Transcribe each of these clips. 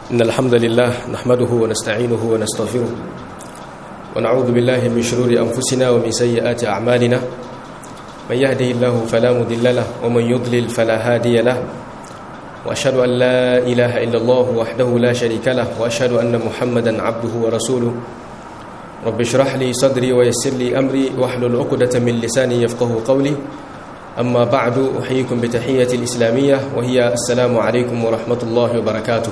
إن الحمد لله نحمده ونستعينه ونستغفره ونعوذ بالله من شرور أنفسنا ومن سيئات أعمالنا من يهده الله فلا مضل له ومن يضلل فلا هادي له وأشهد أن لا إله إلا الله وحده لا شريك له وأشهد أن محمدا عبده ورسوله رب اشرح لي صدري ويسر لي أمري واحلل عقدة من لساني يفقه قولي أما بعد أحييكم بتحية الإسلامية وهي السلام عليكم ورحمة الله وبركاته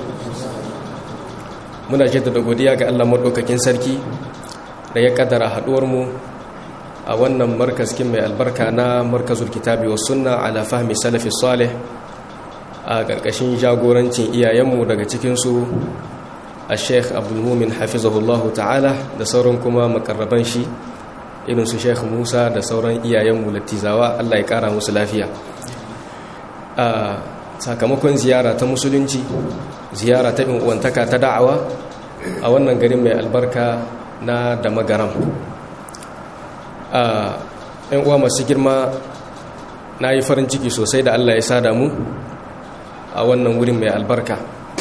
muna jaddada godiya ga Allah madaukakin sarki da ya kaddara haduwar mu a wannan markazkin mai albarka na markazul kitabi was sunna ala fahmi salafi salih a karkashin jagorancin iyayenmu daga cikin su a sheikh abdulmumin hafizahullahu ta'ala da sauran kuma makarraban shi irin su sheikh musa da sauran iyayenmu lattizawa allah ya kara musu lafiya a sakamakon ziyara ta musulunci ziyara ta uwantaka ta da'awa a wannan garin mai albarka na da magaram a yan uwa masu girma na yi farin ciki sosai da allah ya sada mu a wannan wurin mai albarka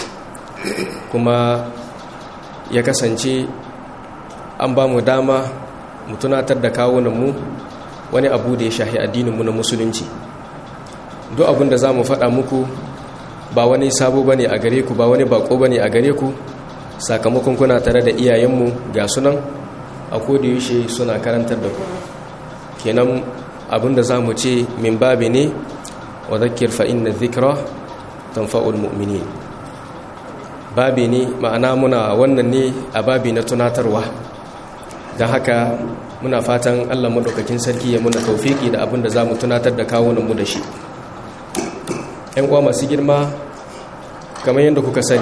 kuma ya kasance an ba mu dama mu tunatar da kawunanmu wani abu da ya shahi addininmu na musulunci duk abin da za mu faɗa muku ba wani sabo ba ne a gare ku ba wani bako ba ne a gare ku sakamakon kuna tare da iyayenmu ga sunan a yaushe suna karantar da ku kenan abin da za mu ce min babi ne wa zakir fa'in na zikira tamfa'ul mu'minin babi ne ma'ana muna wannan ne a babi na tunatarwa don haka muna fatan allah maɗaukakin sarki ya muna taufiki da abin da za mu tunatar da kawunanmu da shi ‘yan uwa masu girma kamar yadda kuka sani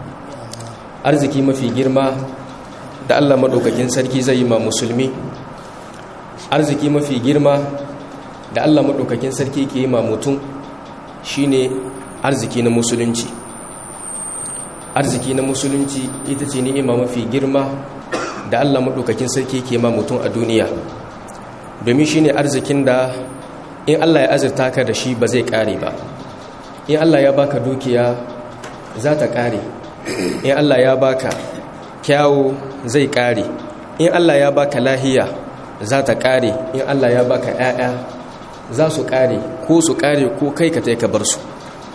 arziki mafi girma da allah maɗaukakin sarki zai yi ma musulmi arziki mafi girma da allah maɗaukakin sarki ke yi ma mutum shine arziki na musulunci arziki na musulunci ita ce ni'ima mafi girma da Allah maɗaukakin sarki ke ma mutum a duniya domin shi ne arzikin da in Allah ya azurta ka da shi ba zai ƙare ba in Allah ya baka dukiya za ta ƙare in Allah ya baka kyawu zai ƙare in Allah ya baka lahiya za ta ƙare in Allah ya baka 'ya'ya za su ƙare ko su ƙare ko kai ka ka bar su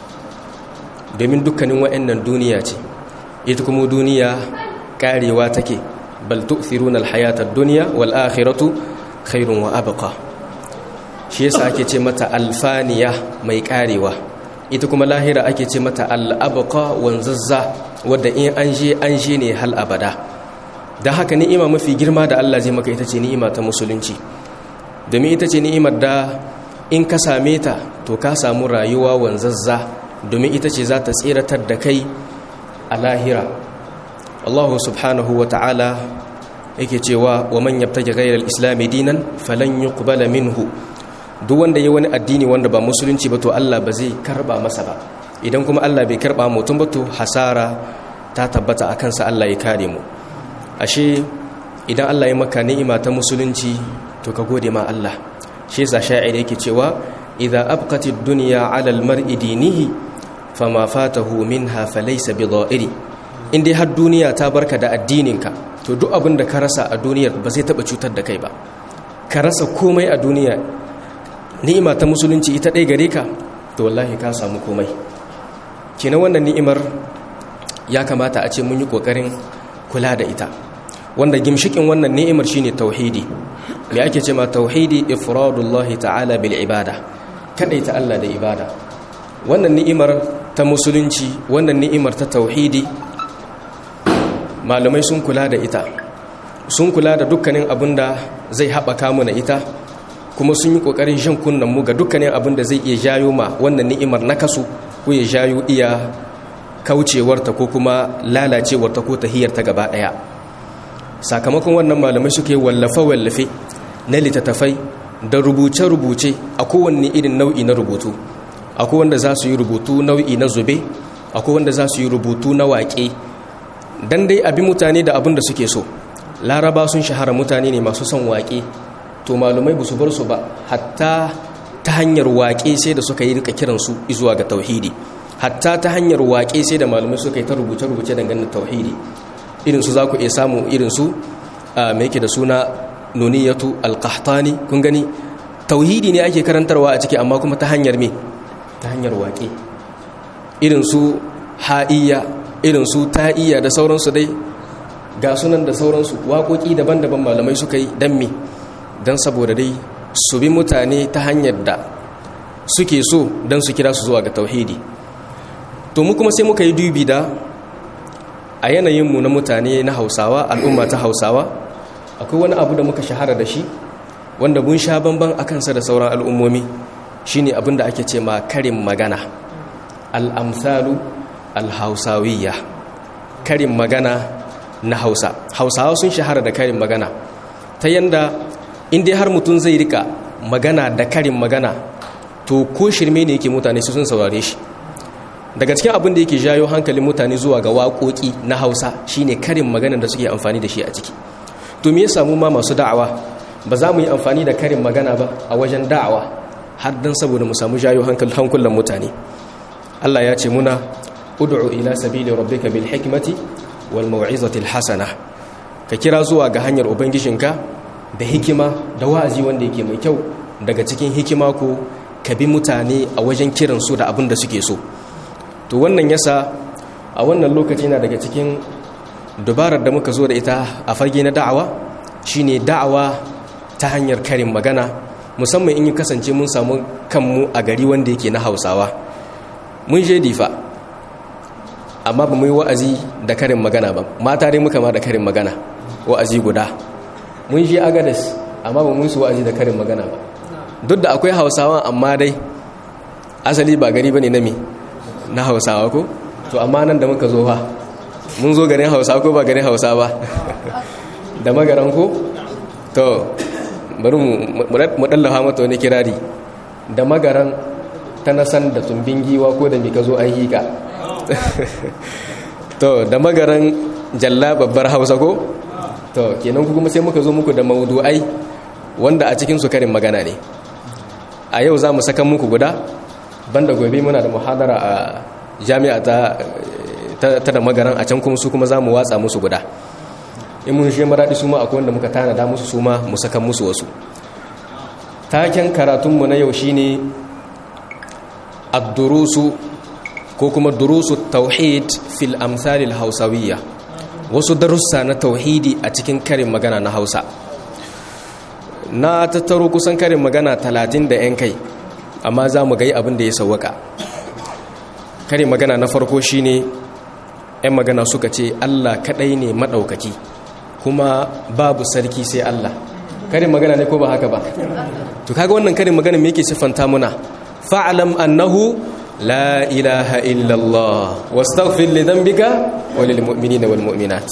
domin dukkanin wa'annan duniya ce ita kuma duniya karewa take bal tu'thiruna al-hayata ad-dunya wal akhiratu khairun wa abqa shi yasa ake ce mata alfaniya mai karewa ita kuma lahira ake ce mata al-abqa wanzazza wadda in an je an je ne hal abada dan haka ni'ima mafi girma da Allah zai maka ita ce ni'ima ta musulunci domin ita ce ni'imar da in ka same ta to ka samu rayuwa wanzazza domin ita ce za ta tseratar da kai a lahira Allah subhanahu wa ta'ala yake cewa wa man yabtaji ghayra al-islam dinan falan yuqbala minhu duk wanda yayi wani addini wanda ba musulunci ba to Allah ba zai karba masa ba idan kuma Allah bai karba mutum ba to hasara ta tabbata akan sa Allah ya kare mu ashe idan Allah ya maka ni'ima ta musulunci to ka gode ma Allah shi yasa sha'ir yake cewa idza abqati ad-dunya 'ala al-mar'i dinihi fama fatahu minha falaysa bidha'iri in dai har duniya ta barka da addininka to duk abin da ka rasa a duniyar ba zai taba cutar da kai ba ka rasa komai a duniya ni'ima ta musulunci ita ɗaya gare ka to wallahi ka samu komai kenan wannan ni'imar ya kamata a ce mun yi ƙoƙarin kula da ita wanda gimshikin wannan ni'imar shine tauhidi me ake ce ma tauhidi ifradullahi ta'ala bil ibada kadaita Allah da ibada wannan ni'imar ta musulunci wannan ni'imar ta tauhidi malamai sun kula da ita sun kula da dukkanin abin da zai haɓaka mu na ita kuma sun yi ƙoƙarin shan kunnen mu ga dukkanin abin da zai iya jayo ma wannan ni'imar na kasu ko ya jayo iya kaucewarta ko kuma lalacewarta ko tahiyarta gaba ɗaya sakamakon wannan malamai suke wallafe-wallafe na littattafai da rubuce-rubuce a kowanne irin nau'i na rubutu akwai wanda za su yi rubutu nau'i na zube akwai wanda za su yi rubutu na waƙe dan dai abi mutane da abin da suke so laraba sun shahara mutane ne masu son waƙe to malumai ba su bar su ba hatta ta hanyar waƙe sai da suka yi rika kiransu zuwa ga tauhidi hatta ta hanyar waƙe sai da malamai suka yi ta rubuce-rubuce dangane tauhidi irin su za ku iya samu irin su mai yake da suna nuniyatu alqahtani kun gani tauhidi ne ake karantarwa a ciki amma kuma ta hanyar me ta hanyar waƙe irin su ha'iyya irin su ta'iyya da sauransu dai ga sunan da sauransu waƙoƙi daban-daban malamai suka yi don me don saboda dai su bi mutane ta hanyar da suke so don su kira su zuwa ga tauhidi to mu kuma sai muka yi dubi da a yanayinmu na mutane na hausawa al'umma ta hausawa akwai wani abu da muka shahara da shi wanda mun sha bamban a kansa da sauran al'ummomi shine abin da ake ce ma karin magana al'amsalu alhausawiyya karin magana na hausa hausawa sun shahara da karin magana ta yanda inda har mutum zai rika magana da karin magana to ko shirme ne yake mutane su sun saurare shi daga cikin abin da yake jayo hankalin mutane zuwa ga waƙoƙi na hausa shine karin magana da suke amfani da shi a ciki to me ya samu ma masu da'awa ba za mu yi amfani da karin magana ba a wajen da'awa har dan saboda mu samu jayo hankulan mutane Allah ya ce muna ud'u ila sabili rabbika bil hikmati wal mau'izati al hasana ka kira zuwa ga hanyar ubangijinka da hikima da wa'azi wanda yake mai kyau daga cikin hikima ko ka bi mutane a wajen kiran su da abin da suke so to wannan yasa a wannan lokaci na daga cikin dubarar da muka zo da ita a fage na da'awa shine da'awa ta hanyar karin magana musamman in yi kasance mun samu kanmu a gari wanda yake na hausawa mun je difa amma ba mu yi wa'azi da karin magana ba mata dai muka ma da karin magana wa'azi guda mun je agadas amma ba mu yi su wa'azi da karin magana ba duk da akwai hausawa amma dai asali ba gari ba ne na me na hausawa ko to amma nan da muka zo ha mun zo garin hausa ko ba garin hausa ba da magaran ko to bari mu dallafa mata wani kirari da magaran ta nasan da tumbin giwa ko da mika zo an hika to da magaran jalla babbar hausa ko to kenan kuma sai muka zo muku da maudu'ai wanda a cikin su karin magana ne a yau za mu saka muku guda banda gobe muna da muhadara a jami'a ta ta da magaran a can kuma su kuma za mu watsa musu guda in mun shi maraɗi su ma akwai wanda muka tanada musu su ma mu saka musu wasu taken karatunmu na yau shine ad-durusu ko kuma durusu tauhid fil amsalil hausawiyya wasu darussa na tauhidi a cikin karin magana na hausa na tattaro kusan karin magana talatin da 'yan kai amma za mu gai abin da ya sauwaka karin magana na farko shine 'yan magana suka ce allah kadai ne maɗaukaki kuma babu sarki sai allah karin magana ne ko ba haka ba to kaga wannan karin magana me yake siffanta muna fa'alam annahu la ilaha illallah wastaghfir li dhanbika wa lil mu'minina wal mu'minat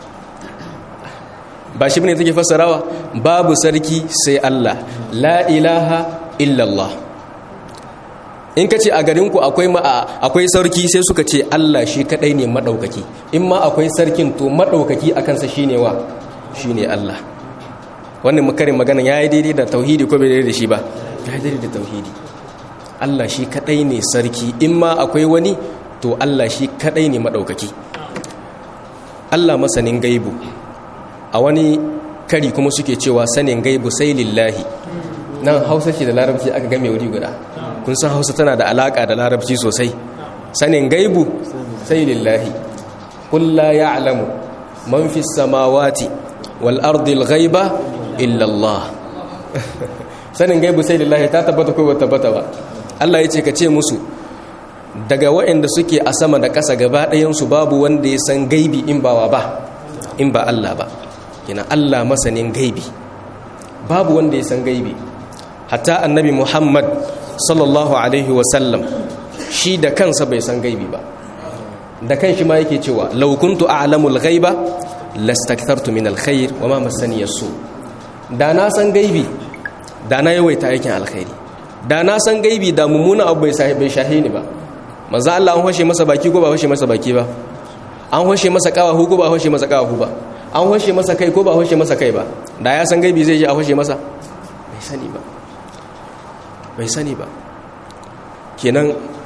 ba shi bane take fassarawa babu sarki sai Allah la ilaha illallah in ka ce a garinku akwai akwai sarki sai suka ce Allah shi kadai ne madaukaki in ma akwai sarkin to madaukaki akan sa shine wa shine Allah wannan makarin magana yayi daidai da tauhidi ko bai daidai da shi ba yayi daidai da tauhidi Allah shi kadai ne sarki in ma akwai wani to Allah shi kadai ne madaukaki Allah masanin gaibu a wani kari kuma suke cewa sanin gaibu sai lillahi nan hausa ce da larabci aka game wuri guda kun san hausa tana da alaka da larabci sosai sanin gaibu sai lillahi qul la ya'lamu man fi samawati wal ardi al ghaiba illa Allah sanin gaibu sai lillahi ta tabbata ko ba tabbata ba Allah ya ce ka ce musu daga waɗanda suke a sama da ƙasa gaba ɗayansu babu wanda ya san gaibi in ba wa ba in ba Allah ba yana Allah masanin gaibi babu wanda ya san gaibi hatta annabi Muhammad sallallahu alaihi wasallam shi da kansa bai san gaibi ba da kan shi ma yake cewa law kuntu a'lamul ghaiba lastakthartu min alkhair wa ma massani yasu da na san gaibi da na yawaita aikin alkhairi da na san gaibi da mummuna abu bai shahe ni ba manzo Allah an hoshe masa baki ko ba hoshe masa baki ba an hoshe masa kawahu ko ba hoshe masa kawahu ba an hoshe masa kai ko ba hoshe masa kai ba da ya san gaibi zai je a hoshe masa bai sani ba bai sani ba kenan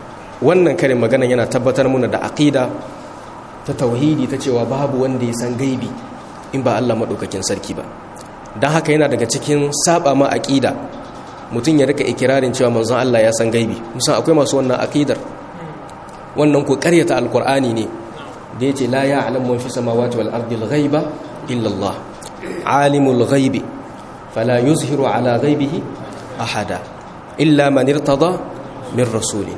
wannan karin magana yana tabbatar muna da aqida ta tauhidi ta cewa babu wanda ya san gaibi in ba Allah madaukakin sarki ba dan haka yana daga cikin saba ma aqida mutum ya rika ikirarin cewa manzon Allah ya san gaibi musan akwai masu wannan aqidar wannan ko ƙaryata alqur'ani ne da yace la ya'lamu man fi samawati wal ardi al ghaiba illa Allah alimul ghaibi fala yuzhiru ala ghaibihi ahada illa man irtada min rasulin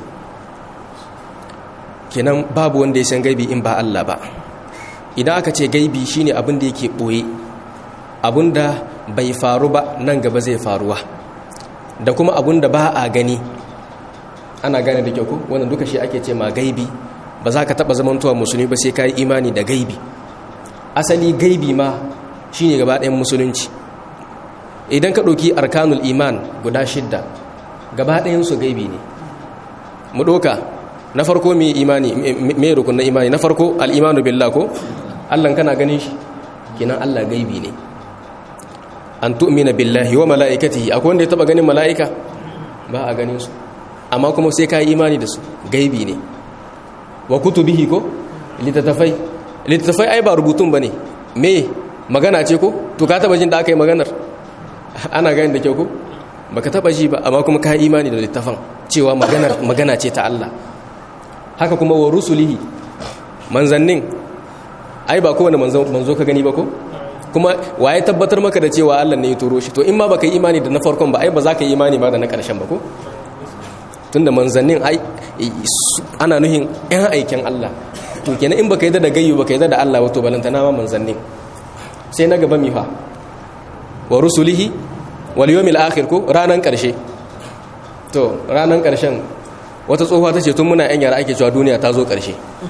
kenan babu wanda ya san gaibi in ba Allah ba idan aka ce gaibi shine abin da yake boye abin da bai faru ba nan gaba zai faruwa da kuma abin da ba a gani ana gane da kyau ko wannan duka shi ake ce ma gaibi ba za ka taba zamantowa musulmi ba sai ka yi imani da gaibi asali gaibi ma shine gaba ɗayan musulunci idan ka ɗauki arkanul iman guda shidda gaba ɗayansu gaibi ne mu ɗoka na farko mai imani mai rukun na imani na farko al'imanu billah ko allan kana ganin shi kinan allah gaibi ne an tu'mina billahi wa mala'ikatihi akwai wanda ya taba ganin mala'ika ba a ganin su amma kuma sai ka yi imani da su gaibi ne wa kutubihi ko littattafai littattafai ai ba rubutun ba ne me magana ce ko to ka taba jin da aka yi maganar ana gani da kyau ko baka taba ji ba amma kuma ka yi imani da littafan cewa maganar magana ce ta Allah haka kuma wa rusulihi manzannin ai ba kowane manzo manzo ka gani ba ko kuma waye tabbatar maka da cewa Allah ne ya turo shi to in ma baka yi imani da na farkon ba ai ba za ka yi imani ba da na karshen ba ko tunda manzannin ai ana nuhin yan aikin Allah to kenan in baka yi da gayyu baka yi da Allah wato balantana ma manzannin sai na gaba mifa wa rusulihi wal yawmil akhir ko ranan karshe to ranan karshen wata tsohuwa tace tun muna yan yara ake cewa duniya ta zo karshe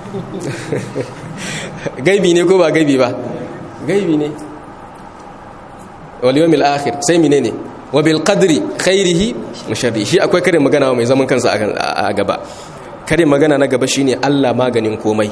gaibi ne ko ba gaibi ba gaibi ne wal yawmil akhir sai menene wa bil qadri khairihi wa sharrihi shi akwai karin magana mai zaman kansa a gaba karin magana na gaba shine Allah maganin komai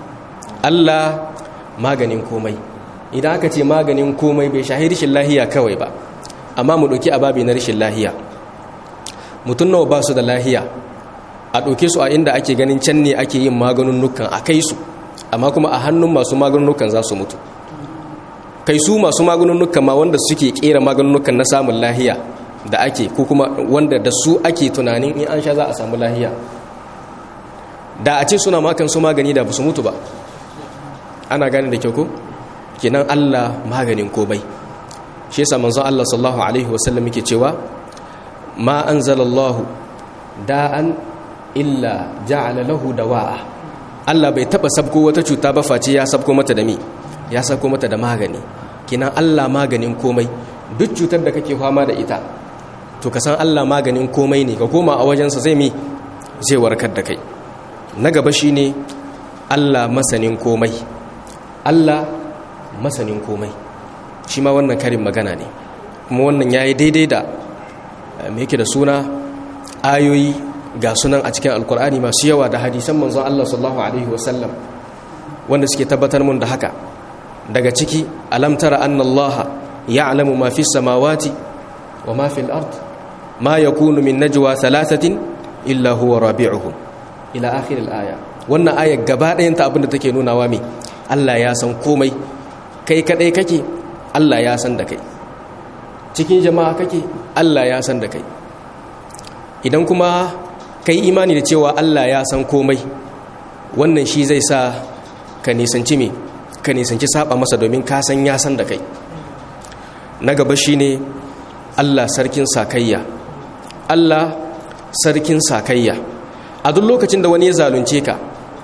Allah maganin komai idan aka ce maganin komai bai shahi rishin lahiya kawai ba amma mu ɗauki ababi na rishin lahiya mutum nawa ba su da lahiya a ɗauke su a inda ake ganin can ne ake yin maganunukan a kai su amma kuma a hannun masu maganunukan za su mutu kai su masu maganunukan ma wanda suke kera maganunukan na samun lahiya da ake ko kuma wanda da su ake tunanin in an sha za a samu lahiya da a ce suna makan su magani da ba su mutu ba ana gane da kyau ko kenan Allah maganin komai shi yasa manzon Allah sallallahu alaihi wasallam yake cewa ma anzalallahu da'an illa ja'ala lahu dawa'a Allah bai taba sabko wata cuta ba face ya sabko mata da mi ya sabko mata da magani kenan Allah maganin komai duk cutar da kake fama da ita to ka san Allah maganin komai ne ka koma a wajensa zai mi zai warkar da kai na gaba shine Allah masanin komai Allah masanin komai shi ma wannan karin magana ne kuma wannan ya yi daidai da mai yake da suna ayoyi ga sunan a cikin alkur'ani masu yawa da hadisan manzon Allah sallallahu alaihi wasallam wanda suke tabbatar mun da haka daga ciki alam tara anna Allah ya'lamu ma fi samawati wa ma fil ard ma yakunu min najwa thalathatin illa huwa rabi'uhum ila akhir al-aya wannan ayar gaba ɗayan ta abinda take nunawa me Allah ya san komai kai kadai kake Allah ya san da kai cikin jama'a kake Allah ya san da kai idan kuma kai imani da cewa Allah ya san komai wannan shi zai sa ka nisanci me ka nisanci saba masa domin ka san ya san da kai na gaba shine Allah sarkin sakayya Allah sarkin sakayya a duk lokacin da wani ya zalunce ka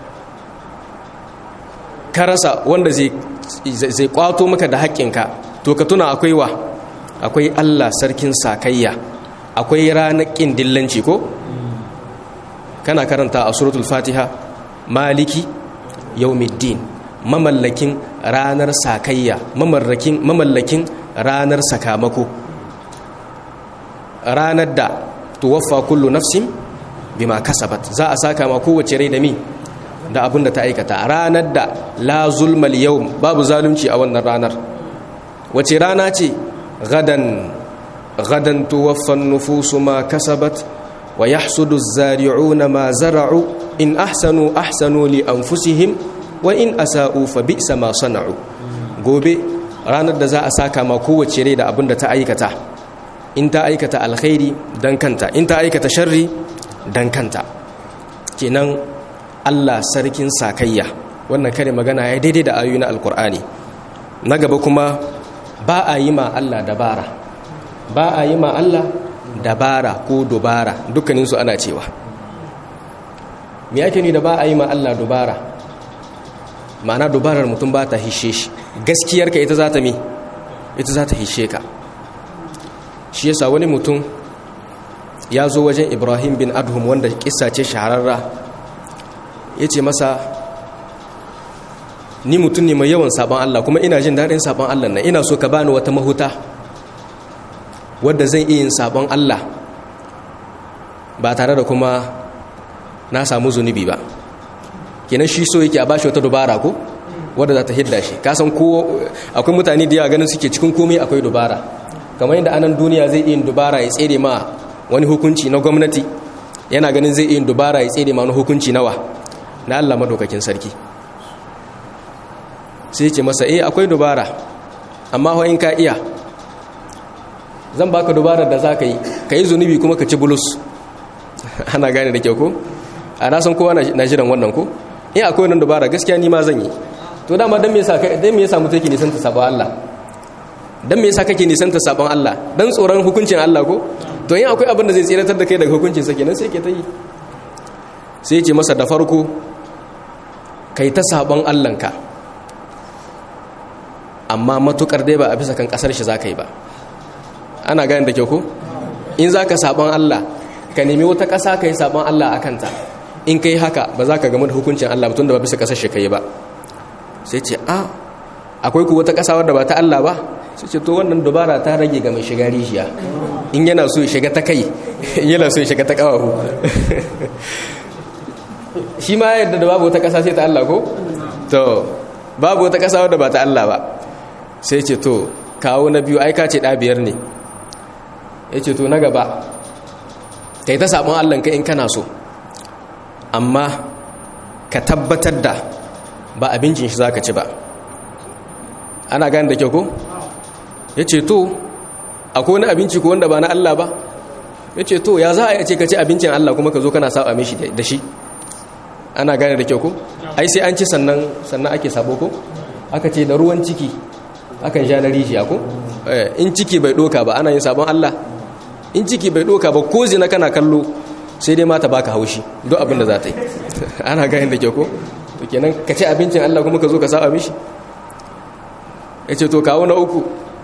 ka rasa wanda zai zai kwato maka da haƙƙinka to ka tuna akwai wa akwai Allah sarkin sakayya akwai ranar ƙin dillanci ko kana karanta a suratul fatiha maliki yaumiddin mamallakin ranar sakayya mamallakin mamallakin ranar sakamako ranar da tuwaffa kullu nafsin bima kasabat za a saka ma kowace rai da mi da abin da ta aikata ranar da la zulmal yau babu zalunci a wannan ranar wace rana ce gadan gadan tuwaffan nufusu ma kasabat wa yahsudu zari'una ma zara'u in ahsanu ahsanu li anfusihim wa in asa'u fa bi'sa ma sana'u gobe ranar da za a saka ma kowace rai da abin da ta aikata in ta aikata alkhairi dan kanta in ta aikata sharri dan kanta kenan Allah sarkin sakayya wannan kare magana ya daidai da ayoyi na alkur'ani na gaba kuma ba a yi ma Allah dabara ba a yi ma Allah dabara ko dubara dukkaninsu ana cewa me yake ni da ba a yi ma Allah dubara ma'ana dubarar mutum ba ta hishe shi gaskiyarka ita za ta mi ita za ta hishe ka shi yasa wani mutum ya zo wajen ibrahim bin adhum wanda kissa ce shahararra ya ce masa ni mutum ne mai yawan sabon Allah kuma ina jin daɗin sabon Allah na ina so ka bani wata mahuta wadda zan iya yin sabon Allah ba tare da kuma na samu zunubi ba kenan shi so yake a bashi wata dubara ko wadda za ta hidda shi kasan ko akwai mutane da yawa ganin suke cikin komai akwai dubara kamar yadda anan duniya zai iya dubara ya tsere ma wani hukunci na gwamnati yana ganin zai iya dubara ya tsere ma wani hukunci nawa na Allah madaukakin sarki sai ce masa eh akwai dubara amma ho in ka iya zan baka dubarar da za ka yi ka yi zunubi kuma ka ci bulus ana gane da kyau ko a na san kowa na jiran wannan ko in akwai wannan dubara gaskiya ni ma zan yi to dama dan me yasa dan me yasa mutum yake nisan ta sabon Allah dan me yasa kake nisan ta sabon Allah dan tsoron hukuncin Allah ko to in akwai abin da zai tsiratar da kai daga hukuncin sa kenan sai ke ta yi sai ce masa da farko kai ta sabon Allah ka amma matukar dai ba a bisa kan kasar shi zaka yi ba ana gane da kyau ko in zaka sabon Allah ka nemi wata kasa kai sabon Allah akan ta in kai haka ba za ka gama da hukuncin Allah tun da ba bisa kasar shi kai ba sai ce a akwai ku wata kasa wadda ba ta Allah ba sai ce to wannan dubara ta rage ga mai shiga rijiya in yana so ya shiga ta kai yana so ya shiga ta kawahu shi ma yadda da babu wata kasa sai ta Allah ko to babu wata kasa wadda ba ta Allah ba sai ce to kawo na biyu aika ce biyar ne ya ce to na gaba ka yi ta sabon Allah ka in kana so amma ka tabbatar da ba abincin shi za ka ci ba ana gani da kyau ko ya ce to akwai wani abinci ko wanda ba na Allah ba ya ce to ya za a ce ka ci abincin Allah kuma ka zo kana saba mishi da shi ana gane da kyau ko ai sai an ci sannan sannan ake sabo ko aka ce da ruwan ciki akan sha na rijiya ko in ciki bai doka ba ana yin sabon Allah in ciki bai doka ba ko zina kana kallo sai dai mata baka haushi duk abin da za ta yi ana gane da kyau ko to kenan ka ci abincin Allah kuma ka zo ka saba mishi ya ce to kawo na uku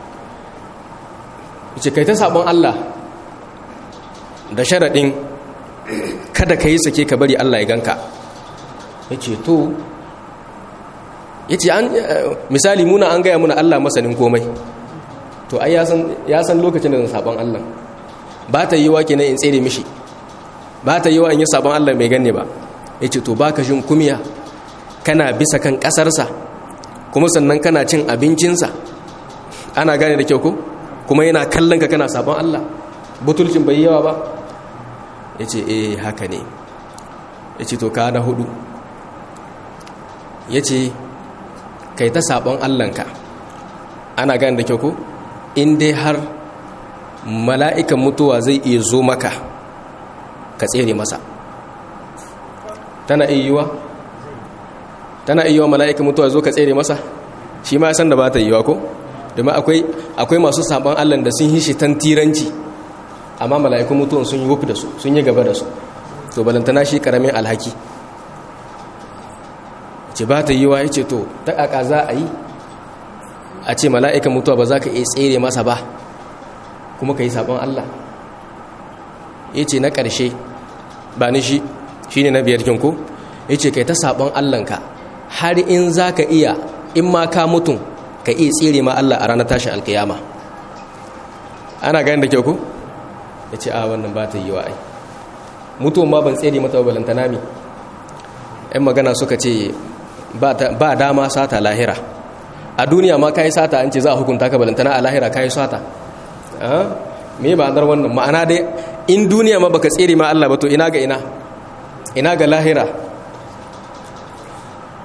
ya ce kai ta sabon Allah da sharaɗin kada ka yi sake ka bari Allah ya ganka ya ce to ya ce misali muna an gaya muna Allah masanin komai to ai ya san lokacin da zan sabon Allah ba ta yi wa kenan in tsere mishi ba ta yi wa in yi sabon Allah mai ganne ba ya ce to ba ka jin kumiya kana bisa kan ƙasarsa kuma sannan kana cin abincinsa ana gane da kyau ko kuma yana kallon ka kana sabon Allah butulcin bai yawa ba ya ce eh haka ne ya ce to ka na hudu ya ce kai ta sabon Allahnka ana gane da kyau ko in dai har mala'ikan mutuwa zai iya zo maka ka tsere masa tana iya yiwa tana iya yiwa mala'ikan mutuwa zo ka tsere masa shi ma san da ba ta yiwa ko domin akwai masu sabon allah da sun yi shi tantiranci amma mala'ikun mutuwan sun yi wufi da su sun yi gaba da su to balantana shi karamin alhaki ce ba ta yiwa ya ce to ta ƙaƙa za a yi a ce mala'ikan mutuwa ba za ka iya tsere masa ba kuma ka yi sabon allah ya ce na ƙarshe ba ni shi shi ne na biyar kinko ya ce kai ta sabon allahnka har in za ka iya in ma ka mutum ka iya tsere ma Allah a ranar tashin alkiyama ana gani da kyau ku ya ce a wannan ba ta yi wa ai mutuwan ma ban tsere mata balantana mi yan magana suka ce ba dama sata lahira a duniya ma kayi sata an ce za a hukunta ka balantana a lahira kayi sata me ba anar wannan ma'ana dai in duniya ma baka tsere ma Allah ba to ina ga ina ina ga lahira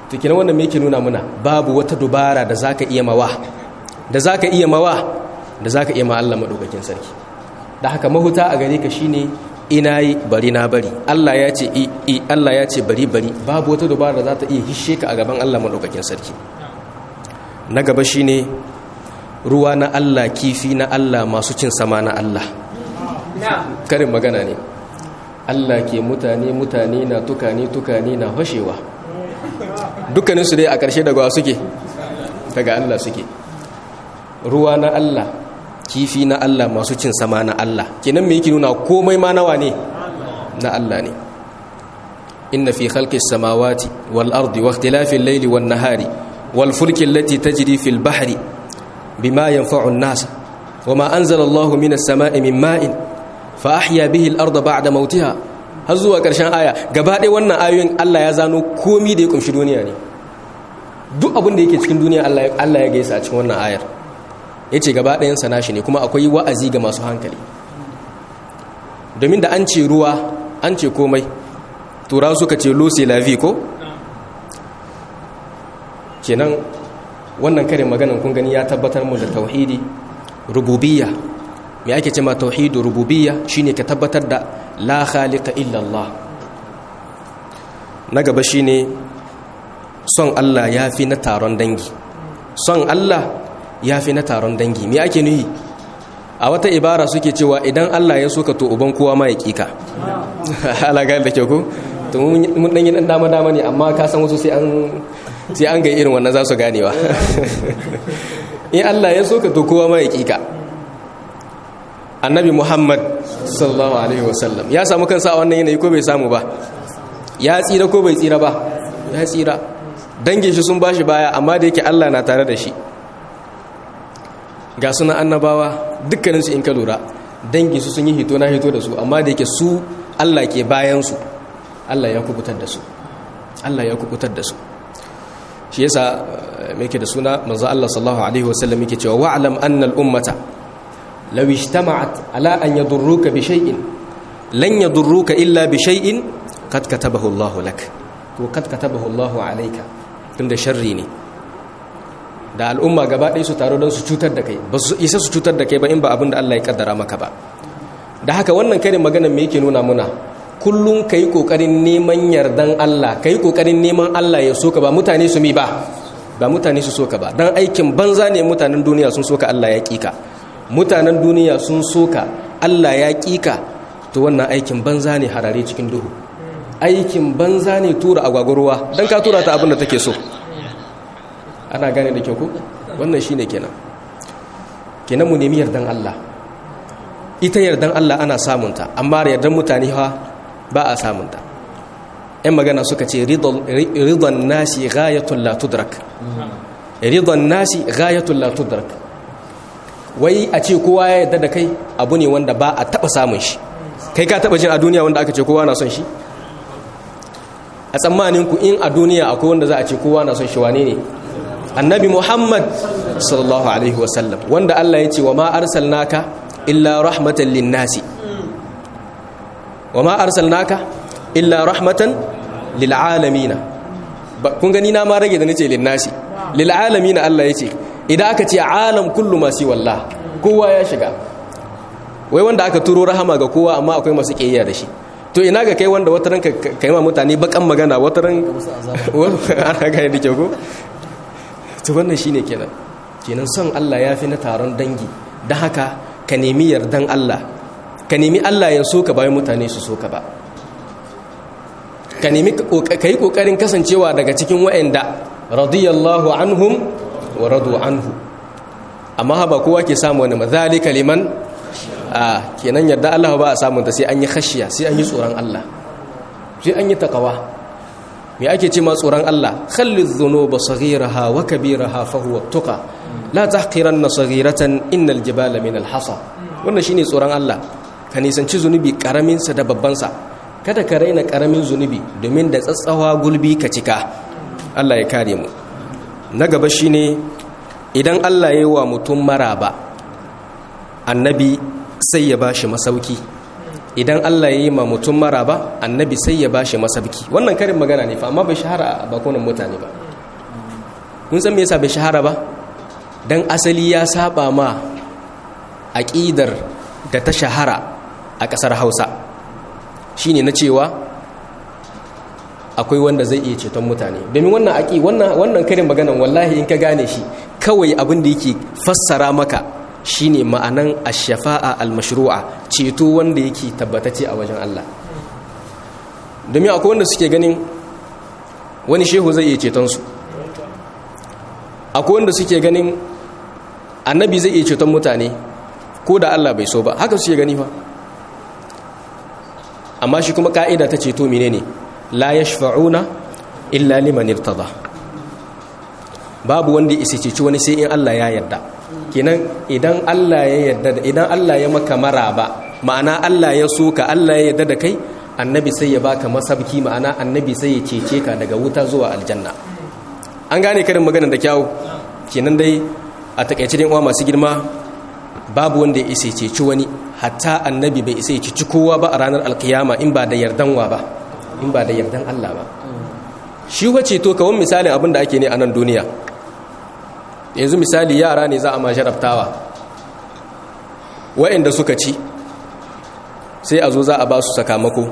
to kina wannan me yake nuna muna babu wata dubara da zaka iya mawa da zaka iya mawa da zaka iya ma Allah madaukakin sarki da haka mahuta a gare ka shine ina yi bari na bari Allah ya ce i i Allah ya ce bari bari babu wata dubara da za ta iya hishe ka a gaban Allah madaukakin sarki na gaba shine ruwa na Allah kifi na Allah masu cin sama na Allah karin magana ne Allah ke mutane mutane na tukane tukane na fashewa dukkaninsu dai a ƙarshe daga suke daga Allah suke ruwa na Allah kifi na Allah masu cin sama na Allah kenan me yake nuna komai ma nawa ne na Allah ne inna fi khalqis samawati wal ardi wa ikhtilafil layli wan nahari wal fulki allati tajri fil bahri bima yanfa'u an-nas wama anzala Allahu minas sama'i min ma'in fa ahya bihi al-ardha ba'da mautiha har zuwa ƙarshen aya gaba ɗaya wannan ayoyin Allah ya zano komi da ya kumshi duniya ne duk abin da yake cikin duniya Allah ya gaisa a cikin wannan ayar ya ce gaba ɗayansa nashi ne kuma akwai wa'azi ga masu hankali domin da an ce ruwa an ce komai tura suka ce lucy lavi ko kenan wannan karin maganan kun gani ya tabbatar mu da tauhidi rububiyya me ake ce ma tauhidu rububiyya shine ka tabbatar da la khaliqa illa Allah na gaba shine son Allah yafi na taron dangi son Allah yafi na taron dangi me ake nuhi a wata ibara suke cewa idan Allah ya so ka to uban kowa ma ya kika ala ga da ke ko to mun dan yi dan dama dama ne amma ka san wasu sai an sai an ga irin wannan za su ganewa in Allah ya so ka to kowa ma ya kika annabi muhammad sallallahu alaihi wasallam ya samu kansa a wannan yanayi ko bai samu ba ya tsira ko bai tsira ba ya tsira dangin shi sun bashi baya amma da yake allah na tare da shi ga suna annabawa dukkaninsu in ka lura dangin su sun yi hito na hito da su amma da yake su allah ke bayansu allah ya kubutar da su allah ya kubutar da su shi yasa mai ke da suna manzo allah sallallahu alaihi wasallam yake cewa wa'lam anna al-ummata لو اجتمعت على أن يضروك بشيء لن يضروك إلا بشيء قد كتبه الله لك وقد كتبه الله عليك tunda sharri ne da al'umma gaba ɗaya su taro don su cutar da kai ba su isa su cutar da kai ba in ba abin da Allah ya kaddara maka ba da haka wannan karin maganar me yake nuna muna kullum kai kokarin neman yardan Allah kai kokarin neman Allah ya soka ba mutane su mi ba ba mutane su soka ba dan aikin banza ne mutanen duniya sun soka Allah ya kika mutanen duniya sun soka Allah ya kika to wannan aikin banza ne harare cikin duhu aikin banza ne tura agwagwarwa don ka tura ta abin da take so ana gane da kyau ko wannan shine kenan kenan mu nemi yardan Allah ita yardan Allah ana samunta amma yardan mutane ha ba a samunta ‘yan magana suka ce ridon nasi ghayatul la tudrak ridon nasi ghayatul la tudrak wai a ce kowa ya yarda da kai abu ne wanda ba a taba samun shi kai ka taba jin a duniya wanda aka ce kowa na son shi a tsammanin ku in a duniya akwai wanda za a ce kowa na son shi wane ne annabi muhammad sallallahu alaihi wasallam wanda allah ya ce wa ma arsalnaka illa rahmatan linnasi wa ma arsalnaka illa rahmatan lil'alamina kun gani na ma rage da nace linnasi lil'alamina allah ya ce idan aka ce alam kullu masu wallah kowa ya shiga wai wanda aka turo rahama ga kowa amma akwai masu ƙiyayya da shi to ina ga kai wanda wata ranka kai ma mutane bakan magana wata ran ana ga da kyau to wannan shine kenan kenan son Allah ya fi na taron dangi dan haka ka nemi yardan Allah ka nemi Allah ya so ka bayan mutane su so ka ba ka nemi kai kokarin kasancewa daga cikin wa'anda radiyallahu anhum wa radu anhu amma ba kowa ke samu wani mazalika liman a kenan yadda Allah ba a samun ta sai an yi khashiya sai an yi tsoron Allah sai an yi takawa me ake ce ma tsoron Allah khalliz dhunuba saghiraha wa kabiraha fa huwa tuqa la tahqiranna saghiratan innal jibala min al-hasa wannan shine tsoron Allah ka nisanci zunubi karamin sa da babban sa kada ka raina karamin zunubi domin da tsatsawa gulbi ka cika Allah ya kare mu na gaba shine idan Allah ya yi wa mutum maraba annabi sai ya bashi masauki idan Allah ya yi ma mutum maraba annabi sai ya bashi masabki wannan karin magana ne fa amma bai shahara a bakunan mutane ba kun san me yasa bai shahara ba dan asali ya saba ma aqidar da ta shahara a kasar Hausa shine na cewa akwai wanda zai iya ceton mutane domin wannan aki wannan wannan karin maganan wallahi in ka gane shi kawai abin da yake fassara maka shine ma'anan ash-shafa'a al-mashru'a ceto wanda yake tabbatace a wajen Allah domin akwai wanda suke ganin wani shehu zai iya ceton su akwai wanda suke ganin annabi zai iya ceton mutane ko da Allah bai so ba haka suke gani fa amma shi kuma ka'ida ta ceto menene la yashfa'una illa liman irtada babu wanda ya ceci wani sai in Allah ya yarda kenan idan Allah ya yarda idan Allah ya maka maraba ma'ana Allah ya so ka Allah ya yarda da kai annabi sai ya baka masabki ma'ana annabi sai ya cece ka daga wuta zuwa aljanna an gane karin magana da kyawu kenan dai a takaice dai uwa masu girma babu wanda ya isa ceci wani hatta annabi bai isa ya ci kowa ba a ranar alkiyama in ba da yardanwa ba in ba da yardan Allah ba shi wace to kawon misalin abin da ake ne a nan duniya yanzu misali yara ne za a ma sharaftawa wa'inda suka ci sai a zo za a ba su sakamako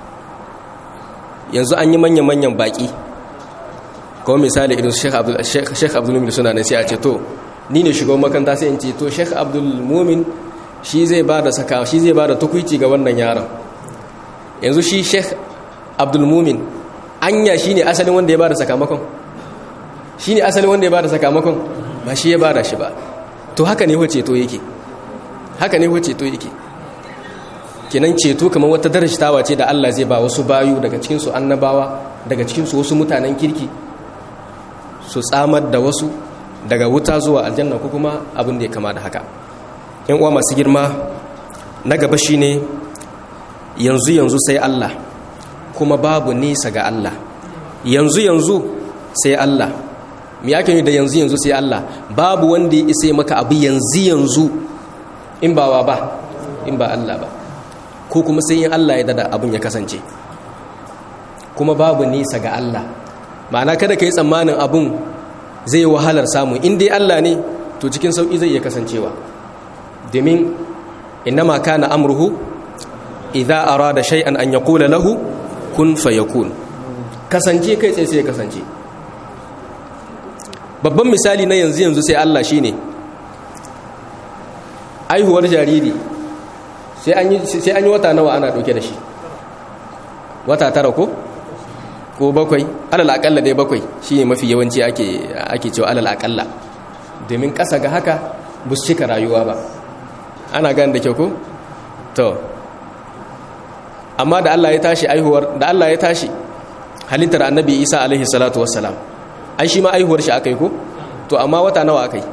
yanzu an yi manya-manyan baki kawon misali idan sheikh abdulmumin suna nan sai a ce to ni ne shugaban makanta sai in ce to sheikh abdulmumin shi zai ba da saka shi zai ba da tukwici ga wannan yaron yanzu shi sheikh abdulmumin anya shi ne asalin wanda ya ba da sakamakon shi ne asalin wanda ya ba da sakamakon ba shi ya ba da shi ba to haka ne ceto yake haka ne ceto yake kenan ceto kamar wata darashtawa ce da Allah zai ba wasu bayu daga cikinsu annabawa daga cikinsu wasu mutanen kirki su tsamar da wasu daga wuta zuwa aljanna ko kuma abin da ya kama da haka yan uwa masu girma na gaba shine yanzu yanzu sai Allah kuma babu nisa ga Allah yanzu yanzu sai Allah me yake yi da yanzu yanzu sai Allah babu wanda ya isa maka abu yanzu yanzu in ba wa ba in ba Allah ba ko kuma sai in Allah ya dada abun ya kasance kuma babu nisa ga Allah ma'ana kada ka yi tsammanin abun zai wahalar samu in dai Allah ne to cikin sauƙi zai iya kasancewa domin innama kana amruhu idza arada shay'an an yaqula lahu kun fayakun kasance kai sai sai kasance babban misali na yanzu yanzu sai Allah shine aihuwar jariri sai an yi sai an yi wata nawa ana dauke da shi wata tara ko ko bakwai alal akalla dai bakwai shine mafi yawanci ake ake cewa alal akalla domin kasa ga haka bus cika rayuwa ba ana gane da kyau ko to amma da Allah ya tashi aihuwar da Allah ya tashi halittar annabi Isa alaihi salatu wassalam ai shi ma aihuwar shi akai ko to amma wata nawa akai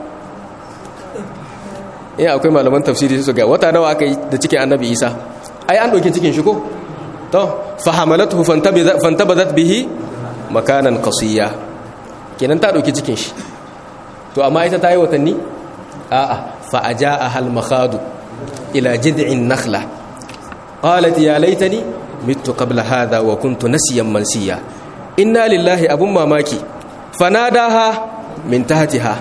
eh akwai malaman tafsiri su ga wata nawa akai da cikin annabi Isa ai an dauke cikin shi ko to fahamalatuhu fantabadat bihi makanan qasiya kenan ta dauki cikin shi to amma ita ta yi watanni a'a fa ajaa hal makhadu ila jid'in nakhla qalat ya laitani mittu qabla hadha wa kuntu nasiyan mansiya inna lillahi abun mamaki fanadaha min tahtiha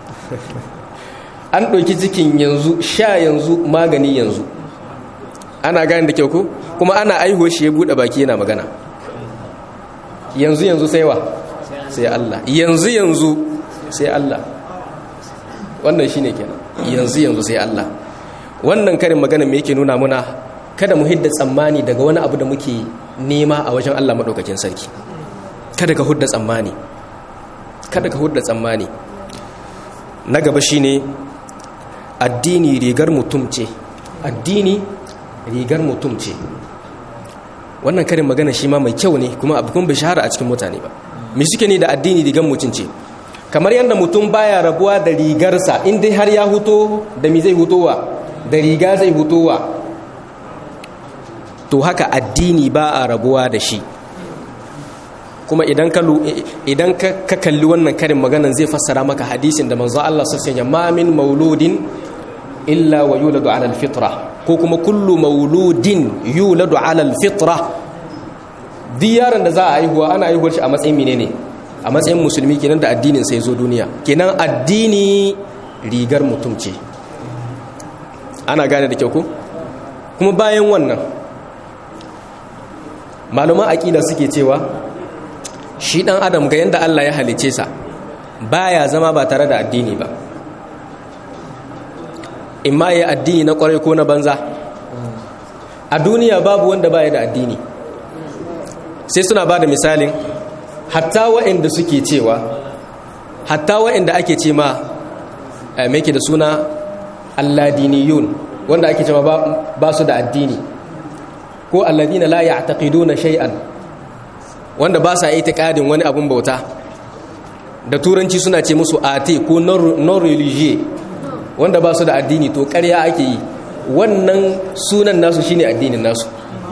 an ɗauki cikin yanzu sha yanzu magani yanzu ana gane da kyau ko kuma ana aihuwa shi ya buɗe baki yana magana yanzu yanzu sai wa sai Allah yanzu yanzu sai Allah wannan shine kenan yanzu yanzu sai Allah wannan karin magana me yake nuna muna kada mu hidda tsammani daga wani abu da muke nema a wajen Allah madaukakin sarki kada ka hudda tsammani kada ka hudda tsammani na gaba shine addini rigar mutum ce addini rigar mutum ce wannan karin magana shi ma mai kyau ne kuma abu kuma bai shahara a cikin mutane ba me suke ne da addini rigar mutum ce kamar yadda mutum baya rabuwa da rigarsa in dai har ya huto da mi zai hutowa da riga zai hutowa to haka addini ba a rabuwa da shi kuma idan ka idan ka kalli wannan karin maganan zai fassara maka hadisin da manzo Allah sallallahu alaihi wasallam ma min mauludin illa wa yuladu ala alfitra ko kuma kullu mauludin yuladu ala alfitra duk yaron da za a haihuwa ana haihuwar shi a matsayin menene a matsayin musulmi kenan da addinin sai zo duniya kenan addini rigar mutum ce ana gane da kyau ko kuma bayan wannan malaman aƙida suke cewa shi ɗan adam ga yadda Allah ya halice sa baya zama ba tare da addini ba imma ya addini na ƙwarai ko na banza a duniya babu wanda baya da addini sai suna ba da misalin hatta wa'inda suke cewa hatta wa'inda ake ce ma mai da suna alladiniyun wanda ake cewa ba su da addini ko alladina la ya'taqiduna shay'an wanda ba sa itiqadin wani abun bauta da turanci suna ce musu ate ko non religieux wanda ba su da addini to ƙarya ake yi wannan sunan nasu shine addinin nasu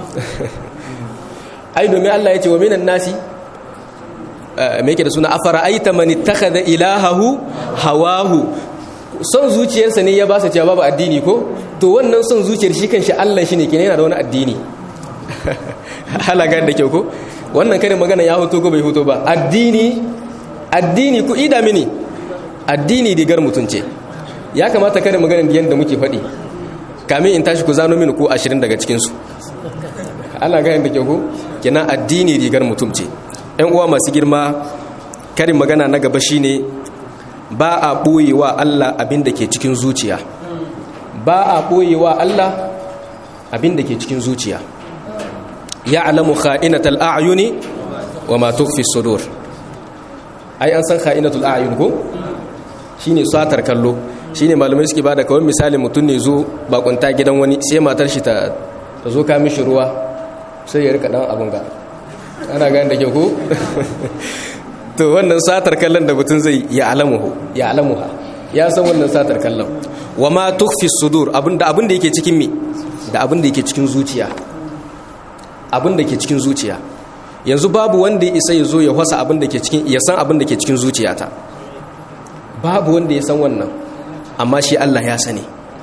ai domin Allah ya ce wa minan nasi me yake da suna afara aita man ittakhadha ilahahu hawahu son zuciyarsa ne ya ba sa cewa babu addini ko to wannan son zuciyar shi kanshi Allah shine kenan yana da wani addini halagar da kyau ko wannan kare magana ya hoto ko bai hoto ba addini addini ku ida mini addini digar mutunce ya kamata kare magana da yanda muke faɗi kamin in tashi ku zano mini ko ashirin daga cikinsu ana gane da kyau ko kenan addini rigar mutumce yan uwa masu girma karin magana na gaba shine ba a ɓoyewa Allah abin da ke cikin zuciya ba a ɓoyewa Allah abin da ke cikin zuciya ya alamu kha'inatul a'yuni wa ma tukfi sudur ai an san kha'inatul a'yun ko shine satar kallo shine malamai suke bada kawai misali mutum ne zo bakunta gidan wani sai matar shi ta zo ka mishi ruwa sai ya rika dan abun ga ana gane da ke ko to wannan satar kallon da mutum zai ya alamuhu ya alamuha ya san wannan satar kallon wa ma tukfi sudur abinda abin da yake cikin me da abin da yake cikin zuciya abin da ke cikin zuciya yanzu babu wanda ya isa ya zo ya wasa abin da ke cikin ya san abin da ke cikin zuciyata babu wanda ya san wannan amma shi Allah ya sani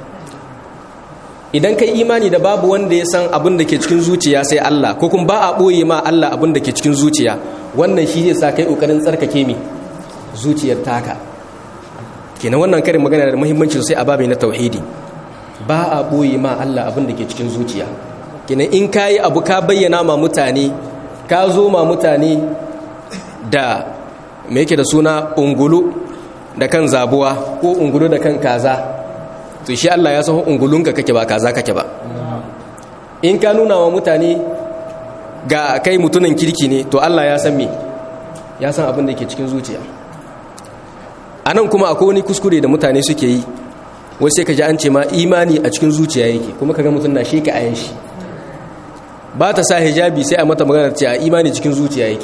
idan kai imani da babu wanda ya san abin da ke cikin zuciya sai Allah ko kuma ba a ɓoye ma Allah abin da ke cikin zuciya wannan shi zai sa kai ƙoƙarin tsarkake mi zuciyar taka kenan wannan karin magana da muhimmanci sosai a babai na tauhidi ba a ɓoye ma Allah abin da ke cikin zuciya kenan in ka yi abu ka bayyana ma mutane ka zo ma mutane da me yake da suna ungulu da kan zabuwa ko ungulu da kan kaza to shi Allah ya san ungulunka kake ba kaza kake ba in ka nuna wa mutane ga kai mutumin kirki ne to Allah ya san me ya san abin da ke cikin zuciya a nan kuma akwai wani kuskure da mutane suke yi wasu sai ka ji an ce ma imani a cikin zuciya yake kuma ka ga mutum na sheka ayan shi ba ta sa hijabi sai a mata magana ce a imani cikin zuciya yake